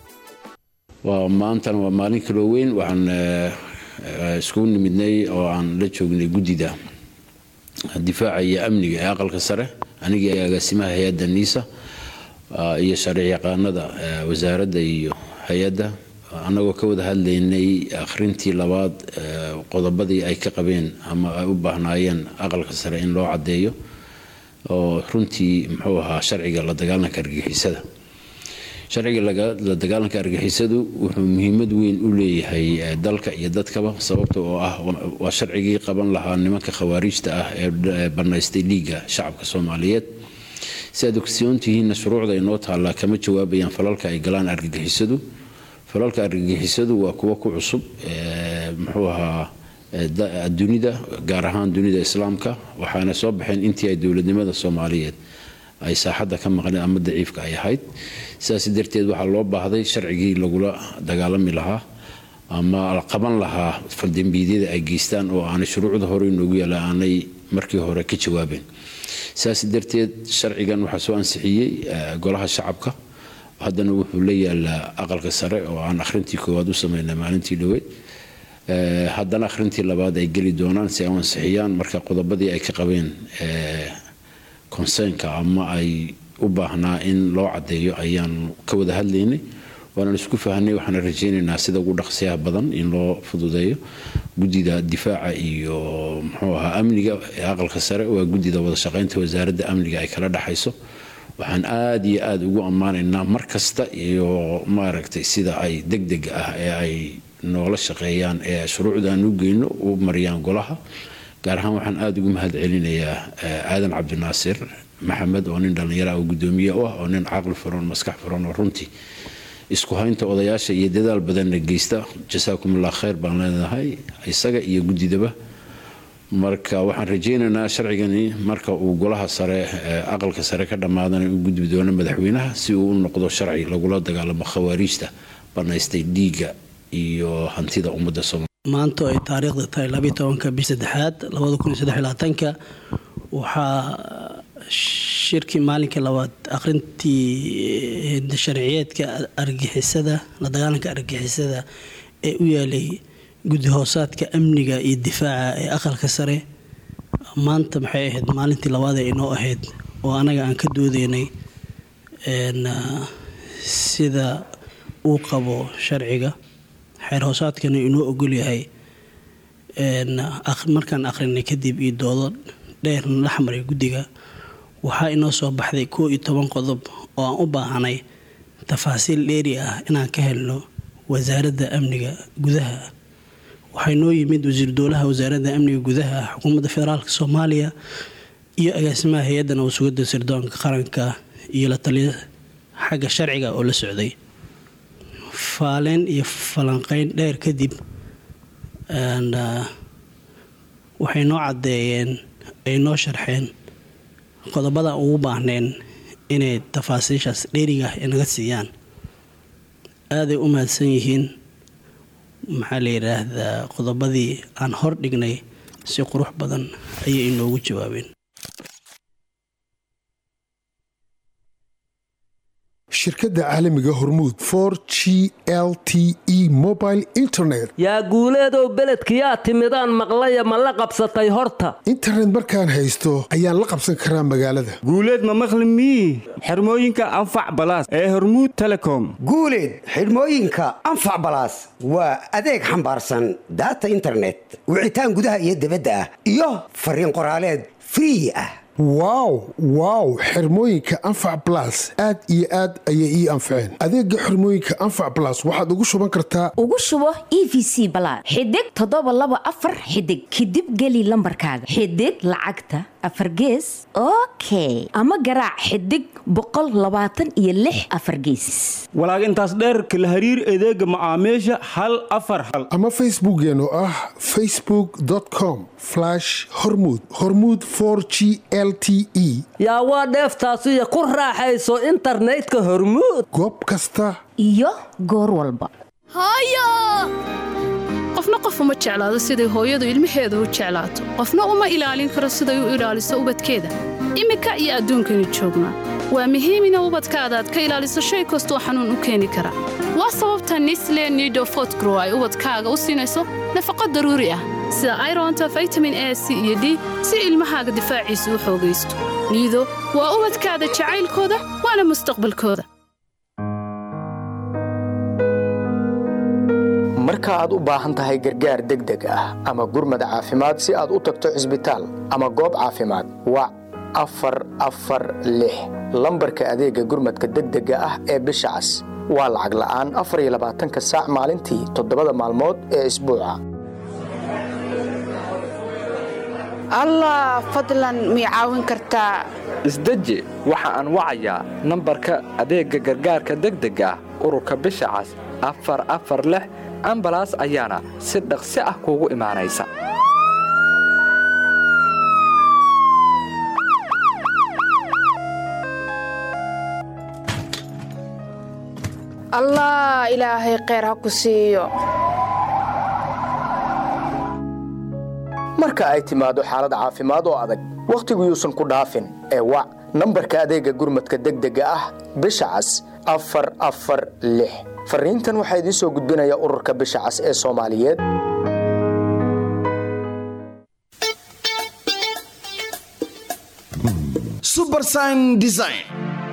waa maantana waa maalin kaloo weyn waxaan iskugu nimidnay oo aan la joognay guddida difaaca iyo amniga ee aqalka sare anigii agaasimaha hay-adda niisa iyo sharci yaqaanada wasaaradda iyo hay-adda annagoo ka wada hadlaynay akhrintii labaad qodobadii ay ka qabeen ama ay u baahnaayeen aqalka sare in loo caddeeyo oo runtii muxuu ahaa sharciga la dagaalanka argixisada sharciga la dagaalanka argixisadu wuxuu muhiimad weyn u leeyahay dalka iyo dadkaba sababta oo ah waa sharcigii qaban lahaa nimanka khawaariijta ah ee banaystay dhiigga shacabka soomaaliyeed si aad ogsoontihiinna shuruucda inoo taallaa kama jawaabayaan falalka ay galaan argagixisadu falalka argagixisadu waa kuwo ku cusub muxuu ahaa dunida gaar ahaan dunida islaamka waxaana soo baxeen intii ay dowladnimada soomaaliyeed ay saaxadda ka maqneen ama daciifka ay ahayd sidaas darteed waxaa loo baahday sharcigii lagula dagaalami lahaa ama la qaban lahaa faldembiidyada ay geystaan oo aanay shuruucda hore inoogu yaala aanay markii hore ka jawaabeen sidaas darteed sharcigan waxaa soo ansixiyey golaha shacabka haddana wuxuu la yaalaa aqalka sare oo aan akhrintii koowaad u sameynay maalintii dhoweyd haddana akhrintii labaad ay geli doonaan si ay u ansixiyaan marka qodobadii ay ka qabeen konseenka ama ay u baahnaa in loo caddeeyo ayaan ka wada hadlaynay waanaan isku fahnay waxaana rajaynaynaa sida ugu dhaqsiyaha badan in loo fududeeyo guddida difaaca iyo muxuu ahaa amniga ee aqalka sare waa guddida wada shaqaynta wasaaradda amniga ay kala dhexayso waxaan aada iyo aada ugu ammaanaynaa mar kasta iyo maaragtay sida ay deg deg ah ee ay noola shaqeeyaan ee shuruucdaan u geyno u mariyaan golaha gaar ahaan waxaan aada ugu mahad celinayaa aadan cabdinaasir maxamed oo nin dhallinyara oo guddoomiye u ah oo nin caqli furan maskax furan oo runtii isku haynta odayaasha iyo dadaal badanna geysta jasaakumullah khayr baan leenahay isaga iyo guddidaba marka waxaan rajaynaynaa sharcigani marka uu golaha sare ee aqalka sare ka dhammaadana u gudbi doono madaxweynaha si uu u noqdo sharci lagula dagaalamo khawaariijta banaystay dhiigga iyo hantida ummadda soomaaliya maanta oo ay taariikhda tahay labayo tobanka bish saddexaad labada kun iyo saddex iyo labaatanka waxaa shirkii maalinkii labaad akhrintii sharciyeedka argixisada la dagaalanka argixisada ee u yaalay guddi hoosaadka amniga iyo difaaca ee aqalka sare maanta maxay ahayd maalintii labaad ee inoo ahayd oo anaga aan ka doodeynay sida uu qabo sharciga xeer hoosaadkana inoo ogol yahay markaan akhrinay kadib iyo doodo dheerna la xmaray guddiga waxaa inoo soo baxday koo iyo toban qodob oo aan u baahanay tafaasiil dheeri ah inaan ka helno wasaaradda amniga gudaha waxaa inoo yimid wasiir dowlaha wasaaradda amniga gudaha xukuumadda federaalk soomaaliya iyo agaasimaha hay-adda nabadsugadda sirdoonka qaranka iyo la taliya xagga sharciga oo la socday faaleen iyo falanqeyn dheer kadib waxay noo caddeeyeen ay noo sharxeen qodobada ugu baahneen inay tafaasiishaas dheeriga inaga siiyaan aaday u mahadsan yihiin maxaa la yidhaahdaa qodobadii aan hor dhignay si qurux badan ayay inoogu jawaabeen shirkadda caalamiga hormuud for g l t e mobile internet yaa guuleedow beledkiyaa timidaan maqlaya ma la qabsatay horta internet markaan haysto ayaan la qabsan karaa magaalada guuleed ma maqli mii xirmooyinka anfac balaas ee hormuud telecom guuleed xidhmooyinka anfac balaas waa adeeg xambaarsan daata internet wicitaan gudaha iyo dibadda ah iyo fariin qoraaleed free ah wow wow xirmooyinka anfac balas aad iyo aad ayay ii anfaceen adeega xirmooyinka anfac balas waxaad ugu shuban kartaa ugu shubo e v c balaad xidig toddoba laba afar xidig kadib geli lambarkaaga xidig lacagta afar gees okay ama garaac xidig boqol labaatan iyo lix afar gees walaag intaas dheerka la hariir adeega macaamiisha hal afar hal ama facebookeen oo ah facebook com hormud hormud g l t e yaa waa dheeftaasiyo ku raaxayso internetka hormuud goob kasta iyo goor walba qofna qof uma jeclaado siday hooyadu ilmaheeda u jeclaato qofna uma ilaalin karo siday u ilaaliso ubadkeeda iminka iyo adduunkaynu joognaa waa muhiim ina ubadkaada aad ka ilaaliso shay kastoo xanuun u keeni kara waa sababta nisle nido fotgrow ay ubadkaaga u siinayso nafaqo daruuri ah sida ironta vitamin a c iyo d si ilmahaaga difaaciisa u xoogaysto niido waa ubadkaada jacaylkooda waana mustaqbalkooda marka aad u baahan tahay gargaar degdeg ah ama gurmad caafimaad si aad u tagto cisbitaal ama goob caafimaad wac afar afar lix lambarka adeegga gurmadka degdega ah ee bisha cas waa lacag la'aan afar iyo labaatanka saac maalintii toddobada maalmood ee isbuuca allah fadlan mii caawin kartaa isdeji waxa aan wacayaa nambarka adeegga gargaarka degdega ah ururka bisha cas afar afar lix ambalaas ayaana si dhaqsi ah kuugu imaanaysa allah ilaahay kheyr ha ku siiyo marka ay timaado xaalad caafimaad oo adag wakhtigu yuusan ku dhaafin ee wac nambarka adeegga gurmadka degdega ah bisha cas afar afar lix fariintan waxaa idiin soo gudbinaya ururka bisha cas ee soomaaliyeed subersign design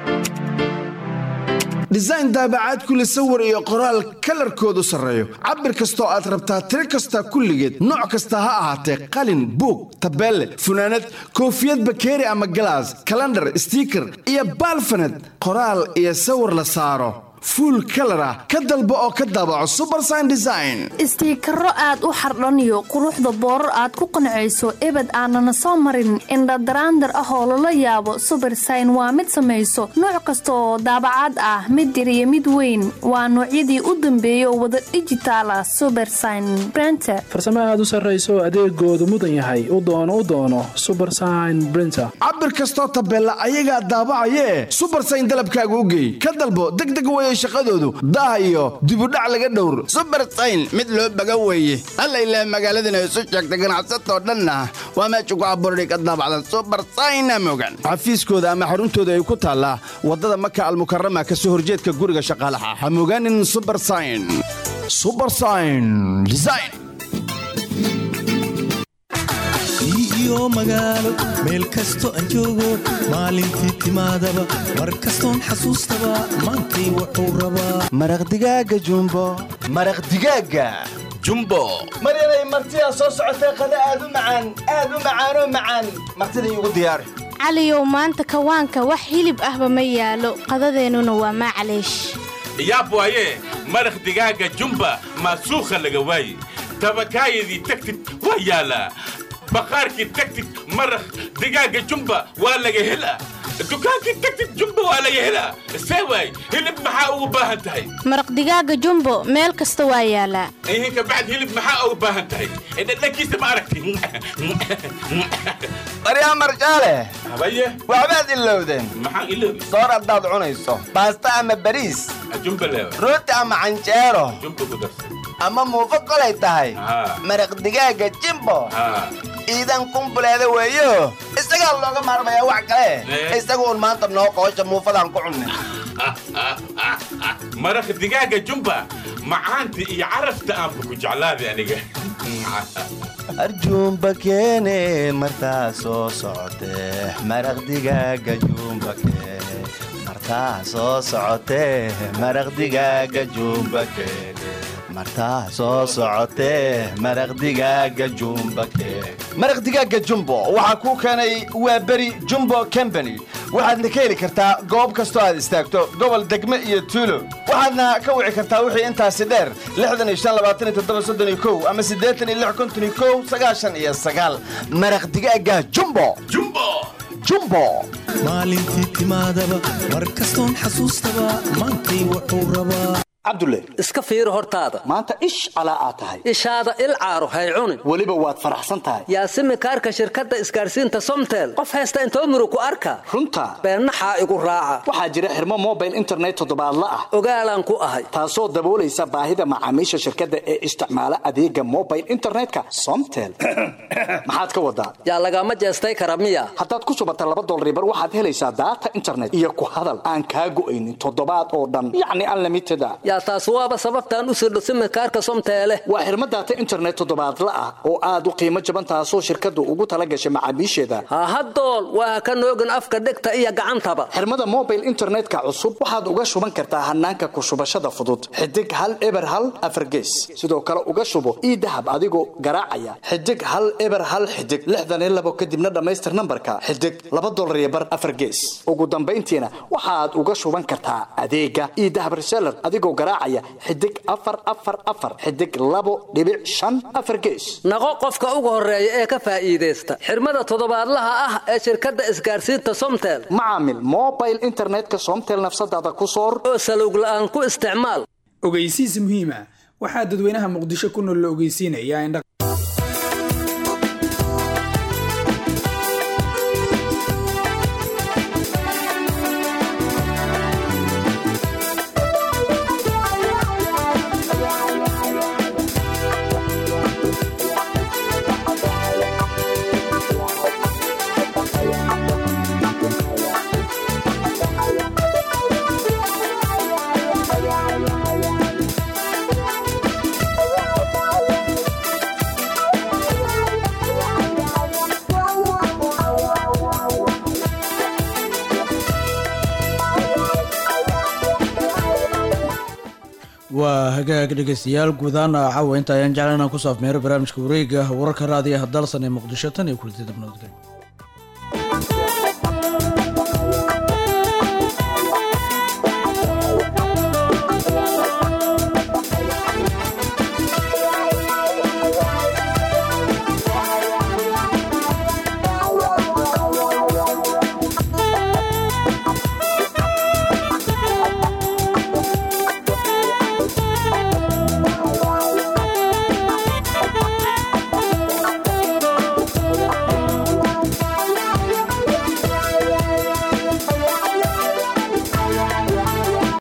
design daabacaad kule sawir iyo qoraal kalarkoodu sarreeyo cabir kastoo aad rabtaa tiro kasta kulligeed nooc kasta ha ahaatee qalin buug tabeelle funaanad koofiyad bakeeri ama galaas kalandhar stiiker iyo baalfaned qoraal iyo sawir la saaro fuul kalar ah ka dalbo oo ka daabaco subersign design istiikaro aad u xardhaniyo quruxda boorar aad ku qancayso ebed aanana soo marin indhadaraandar ah oo lala yaabo subersign waa mid samayso nooc kasta oo daabacaad ah mid yar iyo mid weyn waa noocyadii u dambeeyay oo wada dhijitaal ah subersign brenter farsamo aad u sarrayso adeegoodu mudan yahay u doono u doono subersign brinter cabir kastoo tabeella ayagaa daabacayee subersign dalabkaaga u geey ka dalbo degdeg weye shaqadoodu daah iyo dibudhac laga dhowr subersayn mid loo baga weeye alla ilaah magaaladana isu sheegta ganacsatoo dhanna waa meesha ku abuurday ka daabacdan subersayna mogan xafiiskooda ama xaruntooda ay ku taallaa waddada maka almukarama ka soo horjeedka guriga shaqaalaha ha mogaanin subersign subersign design iyo magaalo meel kasto aan joogo maalintii timaadaba mar kastoon xasuustaba maantay wuxuu rabaa maraq digaaga jumbo maraq digaaga jumbo maryanay martidaa soo socotee qada aad u macaan aad u macaanoo macaan martida iigu diyaari caliyow maanta kawaanka wax hilib ahba ma yaalo qadadeennuna waa maclaysh yaab waaye maraq digaaga jumba maasuukha laga waaye tabakaayadii tagtid waa yaalaa baqaarkii tagtid maraq digaaga jumba waa laga helaa dukaankii tagtid jumba waa laga helaa see waay hilib maxaa ugu baahan tahay maraq digaaga jumbo meel kasta waa yaalaa ihinka bacd hilib maxaa ugu baahan tahay dhadhankiisa ma aragti baryaa marjaale habaye waxbaad ilowdeen maxaan iloobi soor haddaad cunayso baasta ama bariis jumba leewa rooti ama canjeero jumba ku darsan ama muufo kolay tahay maraq digaaga jimbo iidan kumbuleeda weeyo isagaa looga maarmayaa wax kale isagu un maanta noo qoosha muufadaan ku cunnin maraq digaaga jumba macaanta iyo carafta aanba ku jeclaaday aniga arjuumba keene martaa soo socotee maraq digaaga juumba keene martaa soo socotee maraq digaaga juumba keene martaa soo socotee maraq digaaga jumba keene maraq digaaga jumbo waxaa kuu keenay waa beri jumbo combany waxaadna ka heli kartaa goob kastoo aad istaagto gobol degme iyo tuulo waxaadna ka wici kartaa wixii intaasi dheer ama maraq digaaga jumbo jumbo maalintii timaadaba mar kastoon xasuustaba maantay wuxuu rabaa cabdulle iska fiiri hortaada maanta ish calaa aad tahay ishaada il caaro hay cunin weliba waad faraxsan tahay yaasimi kaarka shirkadda isgaarsiinta somtel qof haysta intoo murug ku arka runta beennaxaa igu raaca waxaa jira xirmo mobile internet toddobaadla ah ogaalaan ku ahay taasoo daboolaysa baahida macaamiisha shirkadda ee isticmaala adeega mobile internetka somtel maxaad ka wadaa yaa lagama jeestay kara miya haddaad ku shubata laba dolribar waxaad helaysaa daata internet iyo ku hadal aan kaa go'aynin toddobaad oo dhan yacni unlimited a yaa taas waaba sababtaan u sirdho simikaarka somteele waa xirmo daata internet toddobaadla ah oo aad u qiimo jaban taasoo shirkaddu ugu tala gashay macaamiisheeda hahadool waa ka noogin afka dhegta iyo gacantaba xirmada mobile internetka cusub waxaad uga shuban kartaa hanaanka ku shubashada fudud xidig hal eber hal afargees sidoo kale uga shubo ii dahab adigoo garaacaya xidig hal eber hal xidig lixdan iyo labo kadibna dhammaystir nambarka xidig laba dolar iyo bar afargees ugu dambayntiina waxaad uga shuban kartaa adeega ii dahab reseller adigoo garaacaya xidig afar afar afar xidig labo dhibic shan afar gees naqo qofka ugu horeeya ee ka faa'iidaysta xirmada toddobaadlaha ah ee shirkadda isgaarsiinta somtel macaamil mobile internetka somtel nafsadaada ku soor oo salowg la'aan ku isticmaal ogeysiis muhiima waxaa dadweynaha muqdisho ku nool la ogeysiinayaa in waa hagaag dhegeystayaal guudahaan caawa inta ayaan jeclan inaan ku saafmeero barnaamijka wareega wararka raadiyaha dalsan ee muqdisho tan iyo kulanti dabnabadgelyo